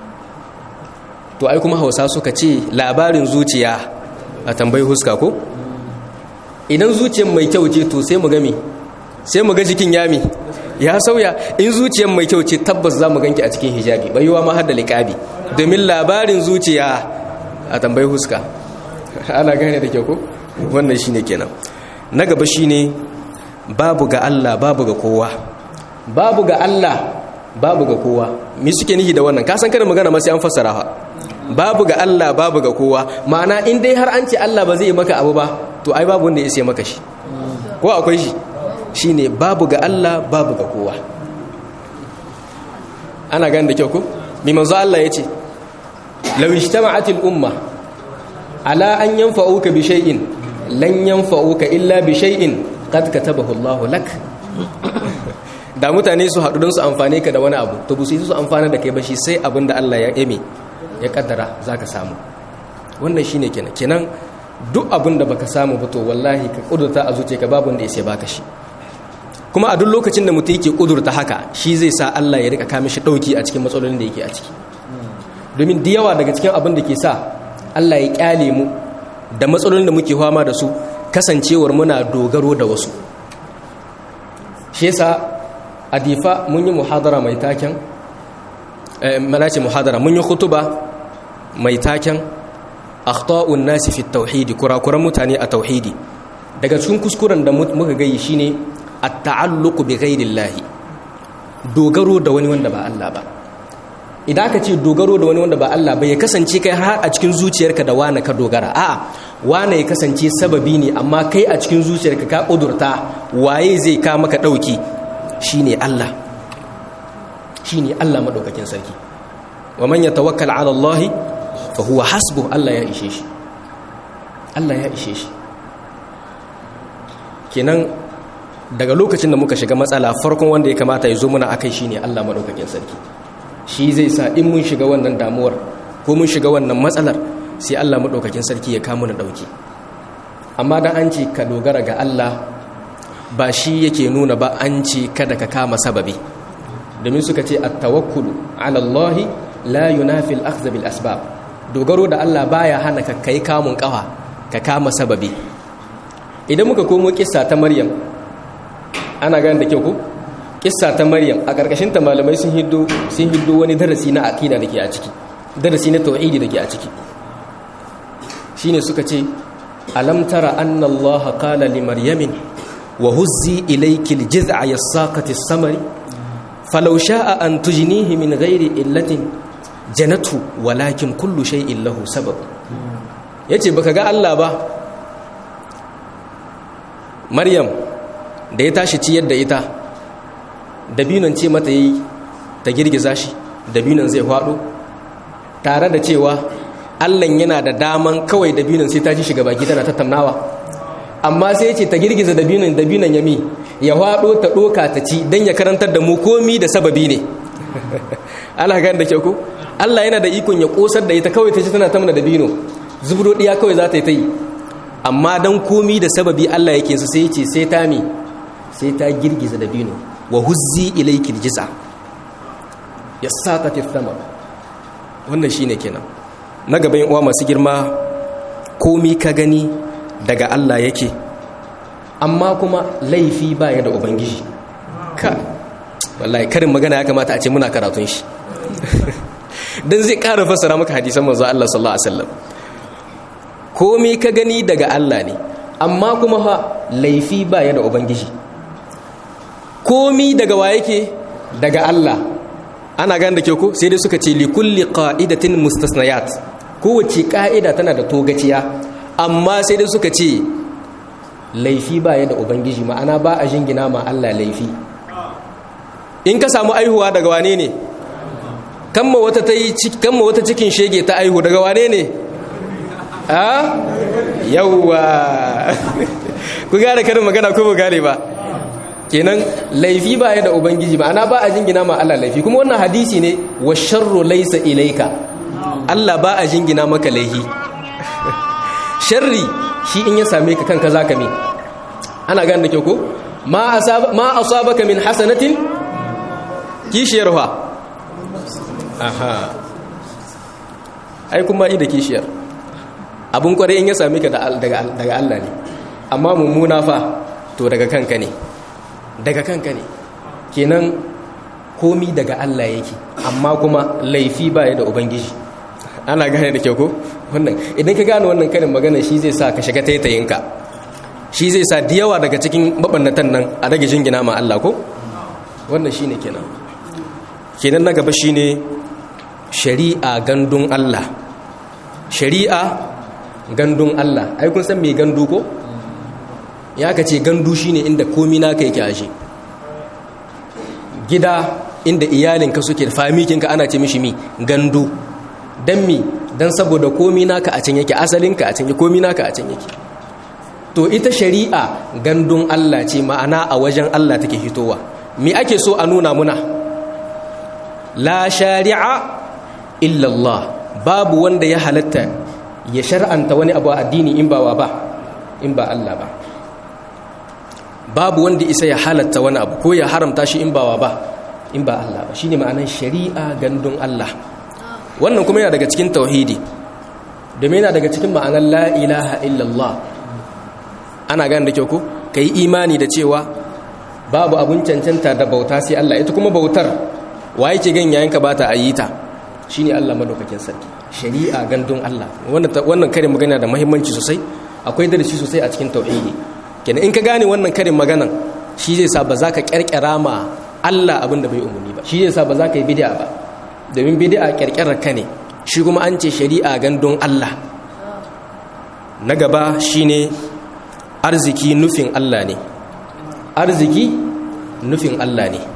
to ai kuma hausa suka ce labarin zuciya a tambayi huska ko idan zuciyar mai kyau ce to sai mu gami sai mu ga jikin yami ya sauya in zuciyar mai kyau ce tabbas za mu ganki a cikin hijabi bai yiwa ma har da liƙabi domin labarin zuciya a tambayi huska ana gane da kyau ko wannan shine kenan na gaba shine babu ga Allah babu ga kowa babu ga Allah babu ga kowa me suke nihi da wannan ka san kada magana ma sai an fassara fa babu ga Allah babu ga kowa ma'ana in dai har an ce Allah ba zai maka abu ba to ai babu wanda ya sai maka shi ko akwai shi shine babu ga Allah babu ga kowa ana gani da kyau ko mi manzo Allah yace law ijtama'atil umma ala an yanfa'uka bi shay'in lan yanfa'uka illa bi shay'in qad katabahu Allahu lak da mutane su haɗu don su amfane ka da wani abu to bu su su amfana da kai ba shi sai abin da Allah ya eme ya kaddara zaka samu wannan shine kenan kenan duk abin da baka samu ba to wallahi ka kudurta a zuciyarka babu wanda ya sai baka shi kuma a duk lokacin da mutum yake kudurta haka shi zai sa Allah ya rika kame shi dauki a cikin matsalolin da yake a ciki domin da yawa daga cikin abin da ke sa Allah ya kyale mu da matsalolin da muke fama da su kasancewar muna dogaro da wasu shi yasa a difa mun yi muhadara mai taken mana ce muhadara mun yi khutuba mai taken akhta'un nasi fi tauhidi kurakuran mutane a tauhidi daga cikin kuskuren da muka gayi shine at-ta'alluqu bi ghairillahi dogaro da wani wanda ba Allah ba idan aka ce dogaro da wani wanda ba Allah ba ya kasance kai har a cikin zuciyarka da wane ka dogara a'a wane ya kasance sababi ne amma kai a cikin zuciyarka ka kudurta waye zai ka maka dauki shine Allah shine Allah madaukakin sarki wa man yatawakkal ala Allah fa huwa hasbuh Allah ya ishe shi Allah ya ishe shi kenan daga lokacin da muka shiga matsala farkon wanda ya kamata ya zo muna akai shine Allah madaukakin sarki shi zai sa in mun shiga wannan damuwar ko mun shiga wannan matsalar sai Allah madaukakin sarki ya kama na dauki amma dan an ce ka dogara ga Allah ba shi yake nuna ba an ce kada ka kama sababi domin suka ce at-tawakkulu ala Allah la yunafi al-akhdh bil asbab dogaro da Allah baya hana ka kai kamun kafa ka kama sababi idan muka komo kissa ta Maryam ana gane da kyau ko kissa ta Maryam a karkashin ta malamai sun hiddo sun hiddo wani darasi na aqida dake a ciki darasi na tauhidi dake a ciki shine suka ce alam tara anna Allah qala li maryamin wa huzzi ilayki al-jiz'a yasaqati as-samari falau sha'a an tujnihi min ghairi illatin janatu walakin kullu shay'in lahu sabab yace baka ga Allah ba Maryam da ya tashi ciyar da ita dabinon ce mata yi ta girgiza shi dabinon zai hwado tare da cewa Allah yana da daman kawai dabinon sai ta ji shiga baki tana tattaunawa amma sai ce ta girgiza dabinon dabinon yami ya hwado ta doka ta ci dan ya karantar da mu komi da sababi ne Allah ga da kyau ko Allah yana da ikon ya kosar da ita kawai ta ci tana tamna dabino zubro diya kawai za ta yi ta yi amma dan komi da sababi Allah yake su sai ce sai ta mi sai ta girgiza dabino wa huzzi ilayki aljisa yasaqati thamar wannan shine kenan na gaban uwa masu girma komi ka gani daga Allah yake amma kuma laifi baya da ubangiji ka wallahi karin magana ya kamata a ce muna karatun shi dan zai ƙara fassara maka hadisan manzo Allah sallallahu alaihi wasallam komai ka gani daga Allah ne amma kuma fa laifi baya da ubangiji komi daga wa yake daga Allah ana gane da ke ko sai dai suka ce li kulli qa'idatin mustasnayat kowace ka'ida tana da togaciya amma sai dai suka ce laifi baya da ubangiji ma'ana ba a jingina ma Allah laifi in ka samu aihuwa daga wane ne kamma wata ta yi kamma wata cikin shege ta aihu daga wane ne a yawwa ku gane karin magana ko ba gane ba kenan laifi ba ya da ubangiji ma'ana ba a jingina ma Allah laifi kuma wannan hadisi ne wa sharru laysa ilaika Allah ba a jingina maka laifi sharri shi in ya same ka kanka zaka me ana gane da kyau ko ma asaba ma asabaka min hasanatin kishiyar fa aha ai kuma i da kishiyar abun kware in ya same ka daga Allah ne amma mummuna fa to daga kanka ne daga kanka ne kenan komi daga Allah yake amma kuma laifi baya da ubangiji ana gane da kyau ko wannan idan ka gane wannan karin magana shi zai sa ka shiga taitayinka shi zai sa da yawa daga cikin mabannatan nan a rage jingina ma Allah ko wannan shine kenan kenan na gaba shine shari'a gandun Allah shari'a gandun Allah ai kun san me gandu ko ya ka ce gandu shine inda komi naka yake ashe gida inda iyalinka suke famikinka ana ce mishi mi gandu dan mi dan saboda komi naka a can yake asalinka a can yake komi naka a can yake to ita shari'a gandun Allah ce ma'ana a wajen Allah take hitowa me ake so a nuna muna la shari'a illa Allah babu wanda ya halatta ya shar'anta wani abu a addini in ba wa ba in ba Allah ba babu wanda isa ya halatta wani abu ko ya haramta shi in ba wa ba in ba Allah ba shine ma'anar shari'a gandun Allah wannan kuma yana daga cikin tauhidi domin yana daga cikin ma'anar la ilaha illallah ana gane da kyau ko kai imani da cewa babu abun cancanta da bauta sai Allah ita kuma bautar wa yake gan yayin ka bata ayyita shine Allah madaukakin sarki shari'a gandun Allah wannan wannan karin magana da muhimmanci sosai akwai darasi sosai a cikin tauhidi kenan in ka gane wannan karin maganan shi zai sa ba za ka ƙirƙira ma Allah abin da bai umarni ba shi zai sa ba za ka yi bid'a ba domin bid'a ƙirƙirar ka ne shi kuma an ce shari'a gandun Allah na gaba shine arziki nufin Allah ne arziki nufin Allah ne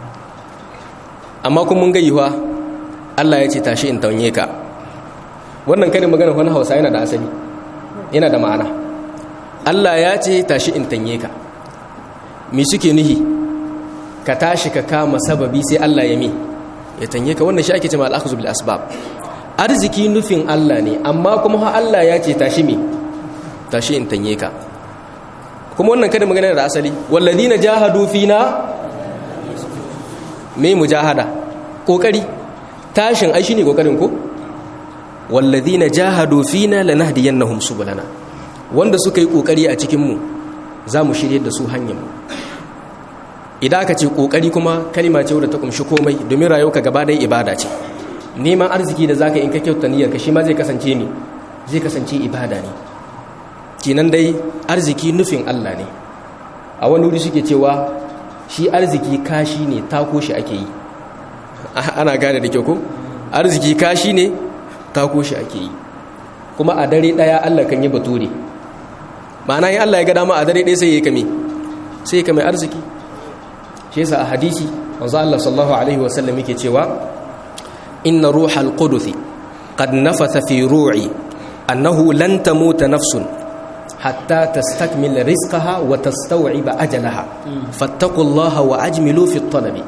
amma kuma mun gayyuwa Allah ya ce tashi in taunye ka wannan karin magana wani hausa yana da asali yana da ma'ana Allah ya ce tashi in tanye ka me suke nuhi ka tashi ka kama sababi sai Allah ya mi ya tanye ka wannan shi ake cewa al-akhdhu bil asbab arziki nufin Allah ne amma kuma ha Allah ya ce tashi mi tashi in tanye ka kuma wannan karin magana da asali walladina jahadu fina me mujahada kokari tashin ai shine kokarin ko walladhina jahadu fina lanahdiyannahum subulana wanda suka yi kokari a cikin mu zamu shirye da su hanyar mu idan aka ce kokari kuma kalima ce wadda ta kumshi komai domin rayuwarka gaba ɗaya ibada ce neman arziki da zaka in ka kyauta niyyar ka shi ma zai kasance ne zai kasance ibada ne kinan dai arziki nufin Allah ne a wani wuri suke cewa shi arziki kashi ne tako shi ake yi ana gane da kyau ko arziki kashi ne tako shi ake yi kuma a dare daya Allah kan yi bature ma'ana yin Allah ya ga dama a dare daya sai ya kame sai ya kame arziki shi yasa a hadisi manzo Allah sallallahu alaihi wa sallam yake cewa inna ruhal qudus qad nafatha fi ru'i annahu lan tamuta nafsun hatta tastakmil rizqaha wa tastaw'iba ajalaha fattaqullaha wa ajmilu fi at-talabi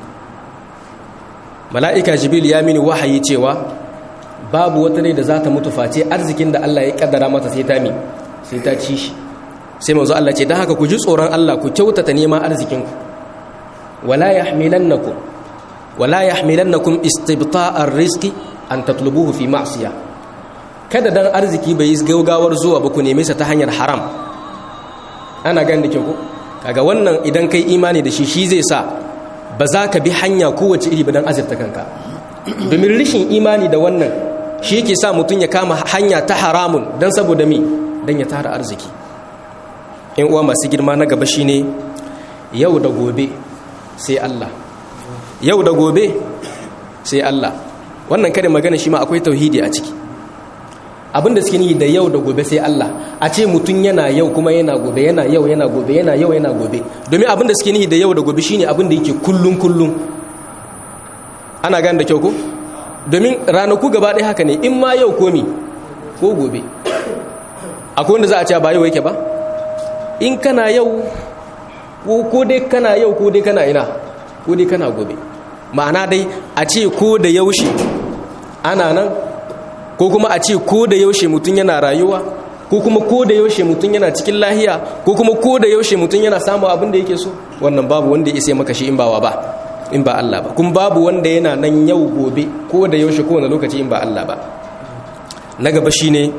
mala'ika jibril ya mini wahayi cewa babu wata ne da za ta mutu face arzikin da Allah ya kaddara mata sai ta mi sai ta ci shi sai manzo Allah ce dan haka ku ji tsoron Allah ku kyautata neman arzikinku wala yahmilannakum wala yahmilannakum istibta'ar rizqi an tatlubuhu fi ma'siyah kada dan arziki bai yi gaugawar zuwa ba ku neme sa ta hanyar haram ana ganin da ke ku kaga wannan idan kai imani da shi shi zai sa ba za ka bi hanya kowace iri ba dan azurta kanka domin rishin imani da wannan shi yake sa mutum ya kama hanya ta haramun dan saboda mi dan ya tara arziki in uwa masu girma na gaba shine yau da gobe sai Allah yau da gobe sai Allah wannan kare magana shi ma akwai tauhidi a ciki abinda suke ni da yau da gobe sai Allah a ce mutum yana yau kuma yana gobe yana yau yana gobe yana yau yana gobe domin abinda suke ni da yau da gobe shine abinda yake kullun kullun ana gane da kyau ko domin ranaku gaba ɗaya haka ne in ma yau komi ko gobe akwai wanda za a ce ba yau yake ba in kana yau ko dai kana yau ko dai kana ina ko dai kana gobe ma'ana dai a ce ko da yaushe ana nan ko kuma a ce ko da yaushe mutum yana rayuwa ko kuma ko da yaushe mutum yana cikin lahiya ko kuma ko da yaushe mutum yana samun abin da yake so wannan babu wanda ya isa maka shi in bawa ba in ba Allah ba kuma babu wanda yana nan yau gobe ko da yaushe ko wani lokaci in ba Allah ba na gaba shine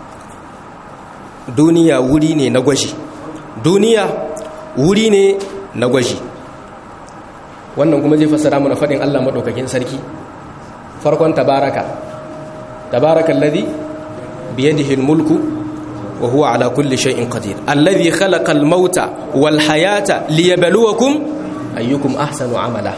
duniya wuri ne na gwaji duniya wuri ne na gwaji wannan kuma zai fassara mana faɗin Allah maɗaukakin sarki farkon tabaraka tabaraka alladhi biyadihi almulku wa huwa ala kulli shay'in qadir alladhi khalaqa almauta wal hayata liyabluwakum ayyukum ahsanu amala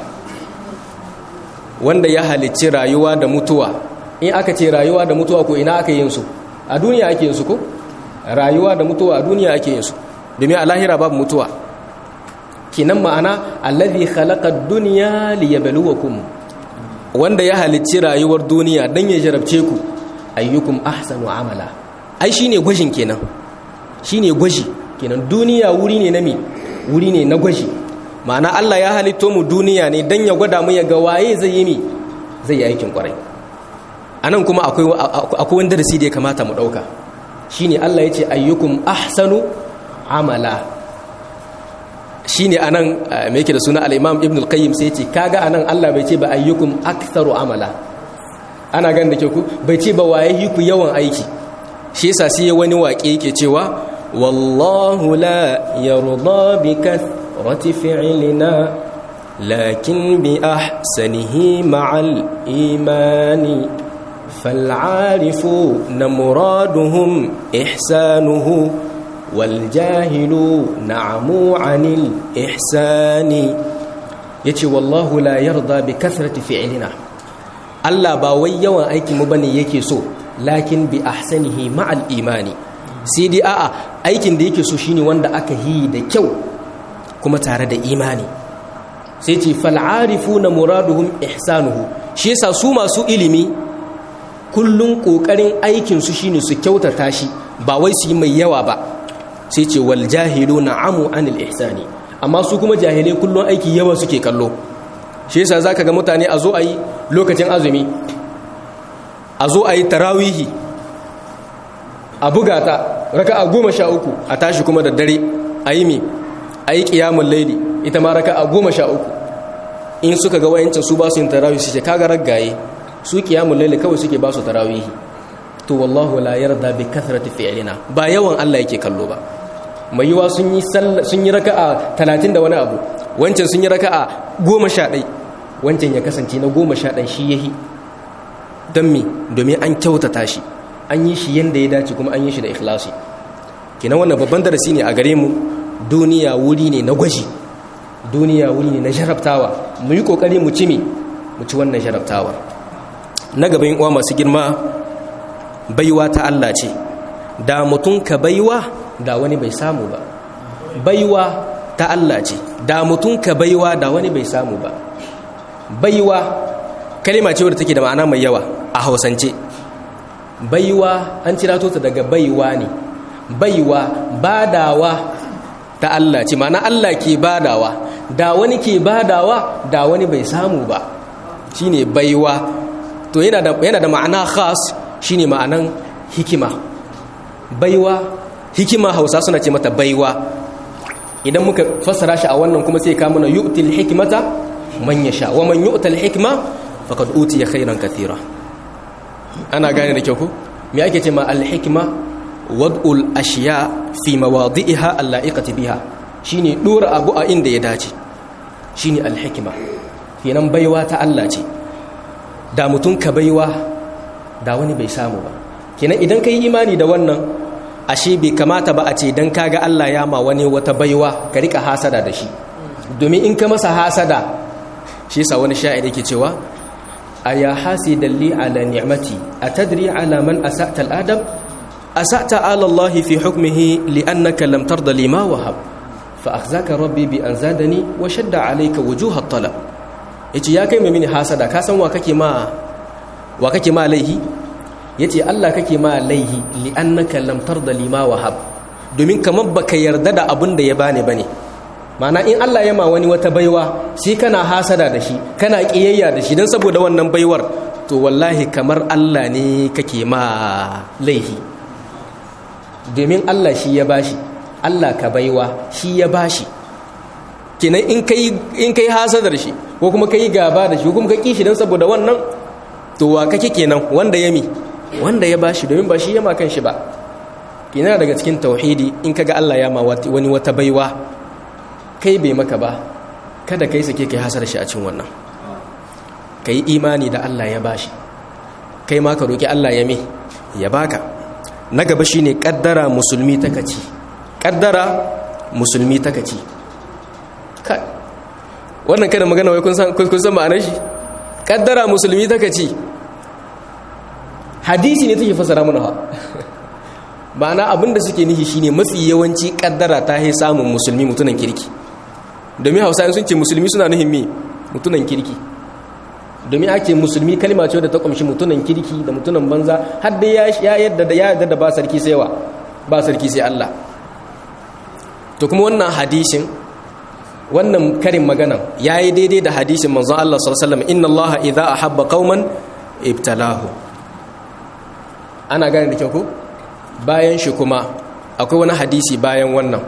wanda ya halicci rayuwa da mutuwa in aka ce rayuwa da mutuwa ko ina aka yin su a duniya ake yin su ko rayuwa da mutuwa a duniya ake yin su domin a lahira babu mutuwa kinan ma'ana allazi khalaqa ad-dunya liyabluwakum wanda ya halicci rayuwar duniya dan ya jarabce ku ayyukum ahsanu amala ai shine gwajin kenan shine gwaji kenan duniya wuri ne na mi wuri ne na gwaji ma'ana Allah ya halitto mu duniya ne dan ya gwada mu ya ga waye zai yi mi zai yi aikin kwarai anan kuma akwai akwai wanda darasi da ya kamata mu dauka shine Allah ya ce ayyukum ahsanu amala shine anan me yake da suna al-Imam Ibn al-Qayyim sai yace kaga anan Allah bai ce ba ayyukum aktharu amala ana ganin da ke ku bai ce ba waye yi ku yawan aiki shi yasa sai wani waƙe yake cewa wallahu la yarda bi kathrati fi'lina lakin bi ahsanihi ma'al imani فالعارفون مرادهم إحسانه wal jahilu na'amu anil ihsani yace wallahu la yarda bi kathrati fi'lina Allah ba wai yawan aikin mu bane yake so lakin bi ahsanihi ma'al imani sai dai a'a aikin da yake so shine wanda aka yi da kyau kuma tare da imani sai ce fal'arifuna muraduhum ihsanuhu shi yasa su masu ilimi kullun kokarin aikin su shine su kyautata shi ba wai su yi mai yawa ba sai ce wal jahiluna amu anil ihsani amma su kuma jahilai kullun aiki yawa suke kallo shi yasa zaka ga mutane a zo ayi lokacin azumi a zo ayi tarawihi a buga ta raka'a goma sha uku a tashi kuma da dare a yi mi a yi ƙiyamun laili ita ma raka'a goma sha uku in suka ga wayancin su ba su yin tarawihi su ce kaga raggaye su ƙiyamun laili kawai suke ba su tarawihi to wallahu la yarda bi kathrati fi'lina ba yawan Allah yake kallo ba mai yiwa sun yi sun yi raka'a 30 da wani abu wancan sun yi raka'a 11 wancan ya kasance na 11 shi yahi don me domin an kyautata shi an yi shi yanda ya dace kuma an yi shi da ikhlasi kenan wannan babban darasi ne a gare mu duniya wuri ne na gwaji duniya wuri ne na jarabtawa mu yi kokari mu ci me mu ci wannan jarabtawar na gaban uwa masu girma baiwa ta Allah ce da mutum ka baiwa da wani bai samu ba baiwa ta Allah ce da mutum ka baiwa da wani bai samu ba baiwa kalima ce wadda take da ma'ana mai yawa a hausance baiwa an cira ta daga baiwa ne baiwa badawa ta Allah ce ma'ana Allah ke badawa da wani ke badawa da wani bai samu ba shine baiwa to yana da yana da ma'ana khas shine ma'anan hikima baiwa hikima Hausa suna ce mata baiwa idan muka fassara shi a wannan kuma sai ka mana yu'til hikmata man yasha wa man yu'tal hikma faqad utiya khairan kathira ana gane da kyau ko me ake ce ma al-hikma wad'ul ashiya fi mawadi'iha al-la'iqati biha shine dora abu a inda ya dace shine al-hikma kenan baiwa ta Allah ce da mutum ka baiwa da wani bai samu ba kenan idan kai imani da wannan ashe bai kamata ba a ce dan kaga Allah ya ma wani wata baiwa ka rika hasada da shi domin in ka masa hasada shi yasa wani sha'ir yake cewa aya hasidan li ala ni'mati atadri ala man asa'ta al-adab asa'ta ala Allah fi hukmihi li'annaka lam tarda lima wahab fa akhzaka rabbi bi an zadani wa shadda alayka wujuh at-talab yace ya kai mini hasada ka san wa kake ma wa kake ma laihi yace Allah kake ma laihi li'annaka lam tarda lima wahab domin kamar baka yarda da abin da ya bani bane mana in Allah ya ma wani wata baiwa shi kana hasada da shi kana kiyayya da shi don saboda wannan baiwar to wallahi kamar Allah ne kake ma laihi domin Allah shi ya bashi Allah ka baiwa shi ya bashi kenan in kai in kai hasadar shi ko kuma kai gaba da shi ko kuma ka kishi don saboda wannan to wa kake kenan wanda ya mi wanda ya bashi domin ba shi ya ma kan shi ba kenan daga cikin tauhidi in kaga Allah ya ma wani wata baiwa kai bai maka ba kada kai sake kai hasar shi a cin wannan ka yi imani da Allah ya bashi kai ma ka roƙi Allah ya me ya baka na gaba shi ne ƙaddara musulmi ta kaci ƙaddara musulmi ta kaci wannan kada magana wai kun san ma'anar shi ƙaddara musulmi ta kaci hadisi ne take fasara mana ha ma'ana abinda suke nihi shine mafi yawanci ƙaddara ta yi samun musulmi mutunan kirki domin hausa sun ce musulmi suna nuhin me mutunan kirki domin ake musulmi kalma ce da ta kumshi mutunan kirki da mutunan banza har da ya yadda da ya yadda da ba sarki sai wa ba sarki sai Allah to kuma wannan hadisin wannan karin magana yayi daidai da hadisin manzon Allah sallallahu alaihi wasallam inna Allah idza ahabba qauman ibtalahu ana gane da kyau ko bayan shi kuma akwai wani hadisi bayan wannan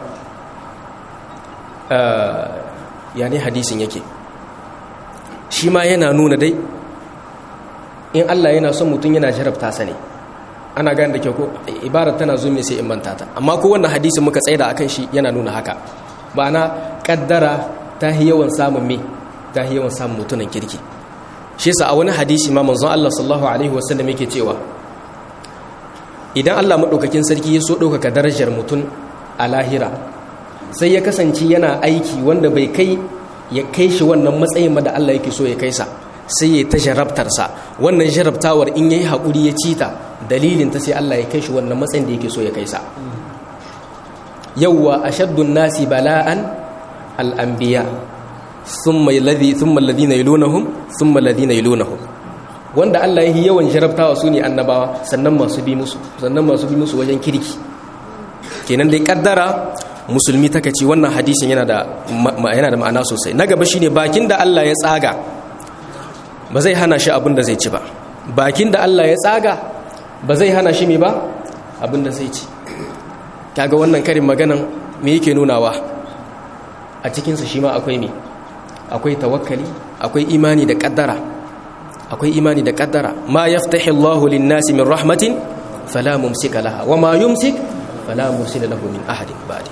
ya ne hadisin yake shi ma yana nuna dai in Allah yana son mutum yana jarabta sa ne ana gane da kyau ko ibarar tana zo mai sai in manta ta amma ko wannan hadisin muka tsaida akan shi yana nuna haka ba na kaddara ta yi yawan samun me ta yi yawan samun mutunan kirki shi yasa a wani hadisi ma manzon Allah sallallahu alaihi wasallam yake cewa idan Allah madaukakin sarki ya so ɗaukaka darajar mutum a lahira sai ya kasance yana aiki wanda bai kai ya kai shi wannan matsayin da Allah yake so ya kai sa sai ya ta jarabtarsa wannan jarabtawar in yayi haƙuri ya ci ta dalilin ta sai Allah ya kai shi wannan matsayin da yake so ya kai sa yawwa ashaddun nasi bala'an al-anbiya thumma alladhi thumma alladhina yalunhum thumma alladhina yalunhum wanda Allah yake yawan jarabtawa su ne annabawa sannan masu bi musu sannan masu bi musu wajen kirki kenan dai kaddara musulmi taka ce wannan hadisin yana da yana da ma'ana sosai na gaba shine bakin da Allah ya tsaga ba zai hana shi abin da zai ci ba bakin da Allah ya tsaga ba zai hana shi me ba abin da zai ci kaga wannan karin maganan me yake nunawa a cikin sa shi ma akwai me akwai tawakkali akwai imani da kaddara akwai imani da kaddara ma yaftahi Allahu lin-nasi min rahmatin fala mumsika laha wa ma yumsik fala mursila lahu min ahadin ba'di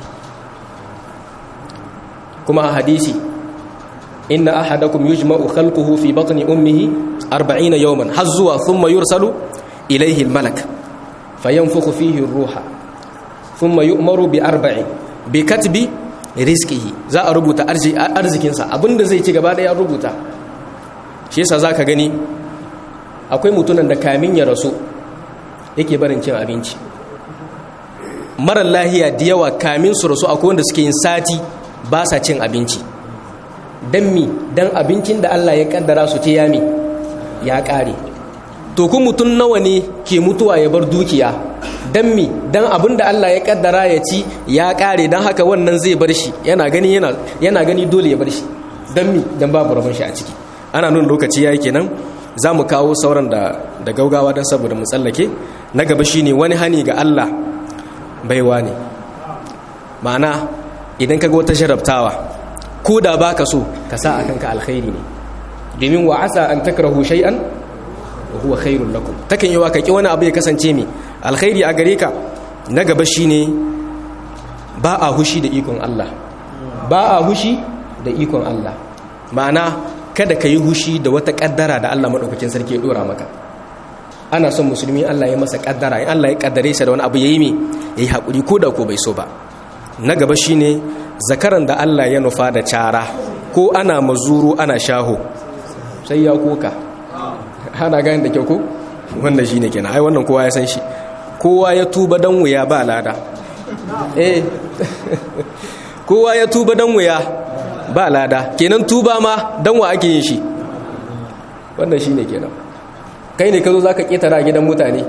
kuma a hadisi inna ahadakum yujma'u khalquhu fi batni ummihi 40 yawman har zuwa thumma yursalu ilayhi al-malak fayanfukhu fihi ar-ruha thumma yu'maru bi arba'in bi katbi rizqihi za a rubuta arzikin sa abinda zai ci gaba da ya rubuta shi yasa zaka gani akwai mutunan da kamin ya rasu yake barin cin abinci marar lahiya da yawa kamin su rasu akwai wanda suke yin sati ba sa cin abinci don mi don abincin da Allah ya kaddara su ce yami ya kare to kun mutum nawa ne ke mutuwa ya bar dukiya don mi don abin da Allah ya kaddara ya ci ya kare don haka wannan zai bar shi yana gani yana gani dole ya bar shi don mi don babu rabon shi a ciki ana nuna lokaci ya yi kenan za mu kawo sauran da da gaugawa don saboda mu tsallake na gaba shine wani hani ga Allah baiwa ne ma'ana idan ka ga wata sharabtawa ko da ba ka so ka sa a kanka alkhairi ne domin wa asa an takrahu shay'an wa huwa khairun lakum takan yi wa ka ki wani abu ya kasance mai alkhairi a gare ka na gaba shine ba a hushi da ikon Allah ba a hushi da ikon Allah ma'ana kada ka yi hushi da wata kaddara da Allah madaukakin sarki ya dora maka ana son musulmi Allah ya masa kaddara in Allah ya kaddare sa da wani abu yayi me yayi hakuri ko da ko bai so ba na gaba shine zakaran da Allah ya nufa da cara ko ana mazuru ana shaho sai ya koka hana gani da kyau ko wannan shine kenan ai wannan kowa ya san shi kowa ya tuba dan wuya ba lada eh kowa ya tuba dan wuya ba lada kenan tuba ma dan wa ake yin shi wannan shine kenan kai ne ka zo zaka ketara gidan mutane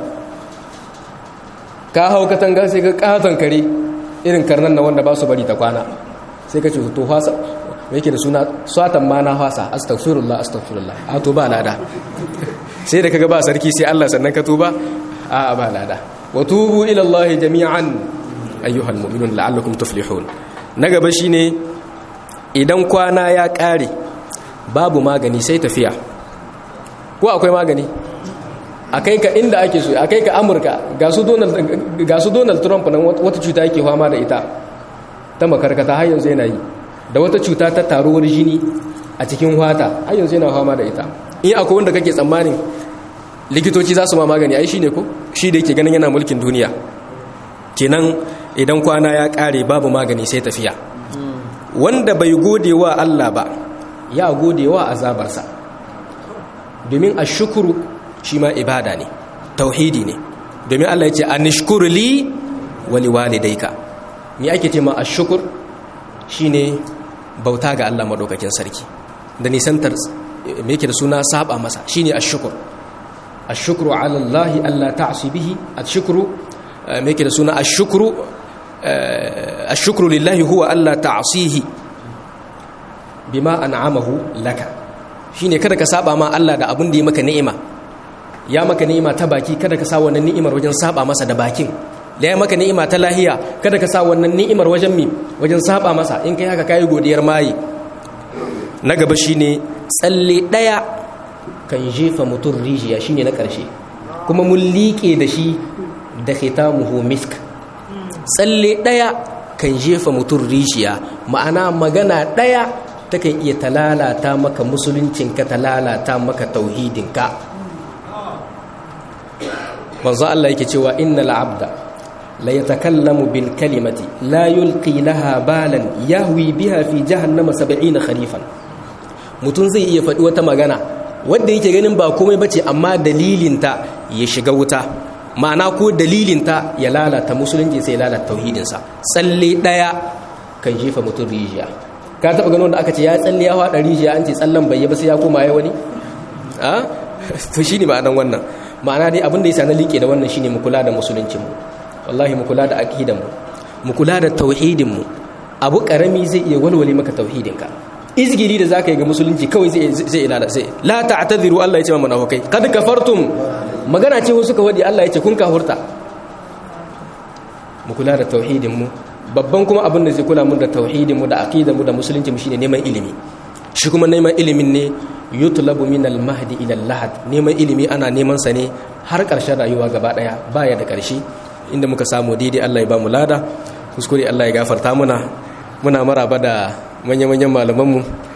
ka hau katanga sai ka katon kare irin karnan na wanda ba su bari ta kwana sai ka ce to hasa me yake da suna satan ma na hasa astaghfirullah astaghfirullah a to ba lada sai da kaga ba sarki sai Allah sannan ka tuba a ba lada wa tubu ila Allah jami'an ayyuhal mu'minun la'allakum tuflihun na gaba shine idan kwana ya kare babu magani sai tafiya ko akwai magani a kai ka inda ake so a kai ka amurka ga su donald trump nan wata cuta yake fama da ita ta makarkata har yanzu yana yi da wata cuta ta taruwar jini a cikin wata har yanzu yana fama da ita in akwai wanda kake tsammanin likitoci za su ma magani ai shi ne ko shi da yake ganin yana mulkin duniya kenan idan kwana ya kare babu magani sai tafiya wanda bai gode wa allah ba ya gode wa azabarsa domin a shukuru shi ma ibada ne tauhidi ne domin Allah ya ce a nishkuru li wali walidaika ni ake ce ma a shukur shi ne bauta ga Allah maɗaukakin sarki da nisantar me yake da suna saba masa shi ne a shukur a shukuru alallahi Allah ta'asu bihi a shukuru me yake da suna a shukuru a shukuru lillahi huwa Allah ta'asihi bima an'amahu laka shine kada ka saba ma Allah da abin da ya maka ni'ima ya maka ni'ima ta baki kada ka sa wannan ni'imar wajen saba masa da bakin da ya maka ni'ima ta lahiya kada ka sa wannan ni'imar wajen mi wajen saba masa in kai haka kai godiyar mayi na gaba shine tsalle daya kan jefa mutum rijiya shine na karshe kuma mun liƙe da shi da khitamuhu misk tsalle daya kan jefa mutum rijiya ma'ana magana daya takan iya talalata maka musuluncinka ta lalata maka tauhidinka manzo Allah yake cewa innal abda la yatakallamu bil kalimati la yulqi laha balan yahwi biha fi jahannama 70 kharifan mutum zai iya faɗi wata magana wanda yake ganin ba komai bace amma dalilinta ya shiga wuta ma'ana ko dalilinta ya lalata musulunci sai ya lalata tauhidinsa tsalle ɗaya kan jefa mutum rijiya ka taɓa ganin wanda aka ce ya tsalle ya haɗa rijiya an ce tsallen bai yi ba sai ya koma ya wani a to shi ne ma'anan wannan ma'ana dai abin da ya na liƙe da wannan shine mu kula da musuluncinmu wallahi mu kula da aqidanmu mu kula da tauhidinmu abu karami zai iya walwale maka tauhidinka izgiri da zaka yi ga musulunci kawai zai zai ilala sai la ta'tadiru Allah ya ce mana munafikai kad kafartum magana ce wasu ka wadi Allah ya ce kun kafurta mu kula da tauhidinmu babban kuma abin da zai kula mu da tauhidinmu da aqidanmu da musulunci mu shine neman ilimi shi kuma neman ilimin ne yutlabu min al-mahdi ila al-lahad neman ilimi ana neman sa ne har ƙarshen rayuwa gaba daya baya da ƙarshe inda muka samu daidai Allah ya ba mu lada kuskure Allah ya gafarta muna muna maraba da manya-manyan malamanmu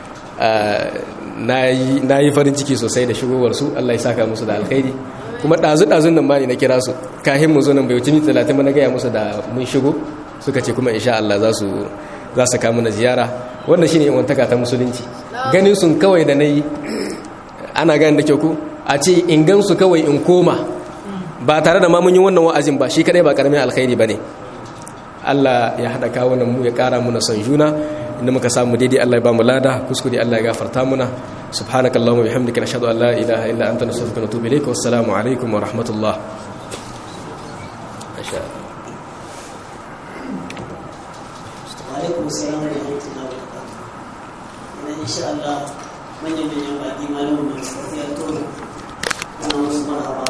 na yi farin ciki sosai da shigowarsu Allah ya saka musu da alkhairi kuma ɗazu-ɗazun nan ma ne na kira su kahin mu zo nan bai wuce minti talatin na gaya musu da mun shigo suka ce kuma insha Allah za su za su kama na ziyara wannan shine wantaka ta musulunci ganin sun kawai da nayi ana gani da kyau ku a ce in gan su kawai in koma ba tare da ma mun yi wannan wa'azin ba shi kadai ba karamin alkhairi bane Allah ya hada kawunan mu ya kara muna son juna inda muka samu daidai Allah ya ba mu lada kuskure Allah ya gafarta muna subhanakallahumma bihamdika nashhadu an la ilaha illa anta nastaghfiruka wa natubu ilayk wassalamu alaikum wa rahmatullah alaikum assalam wa rahmatullahi wa barakatuh ina insha Allah manyan manyan baki malamin da suka fiyar toro ana musu marhaba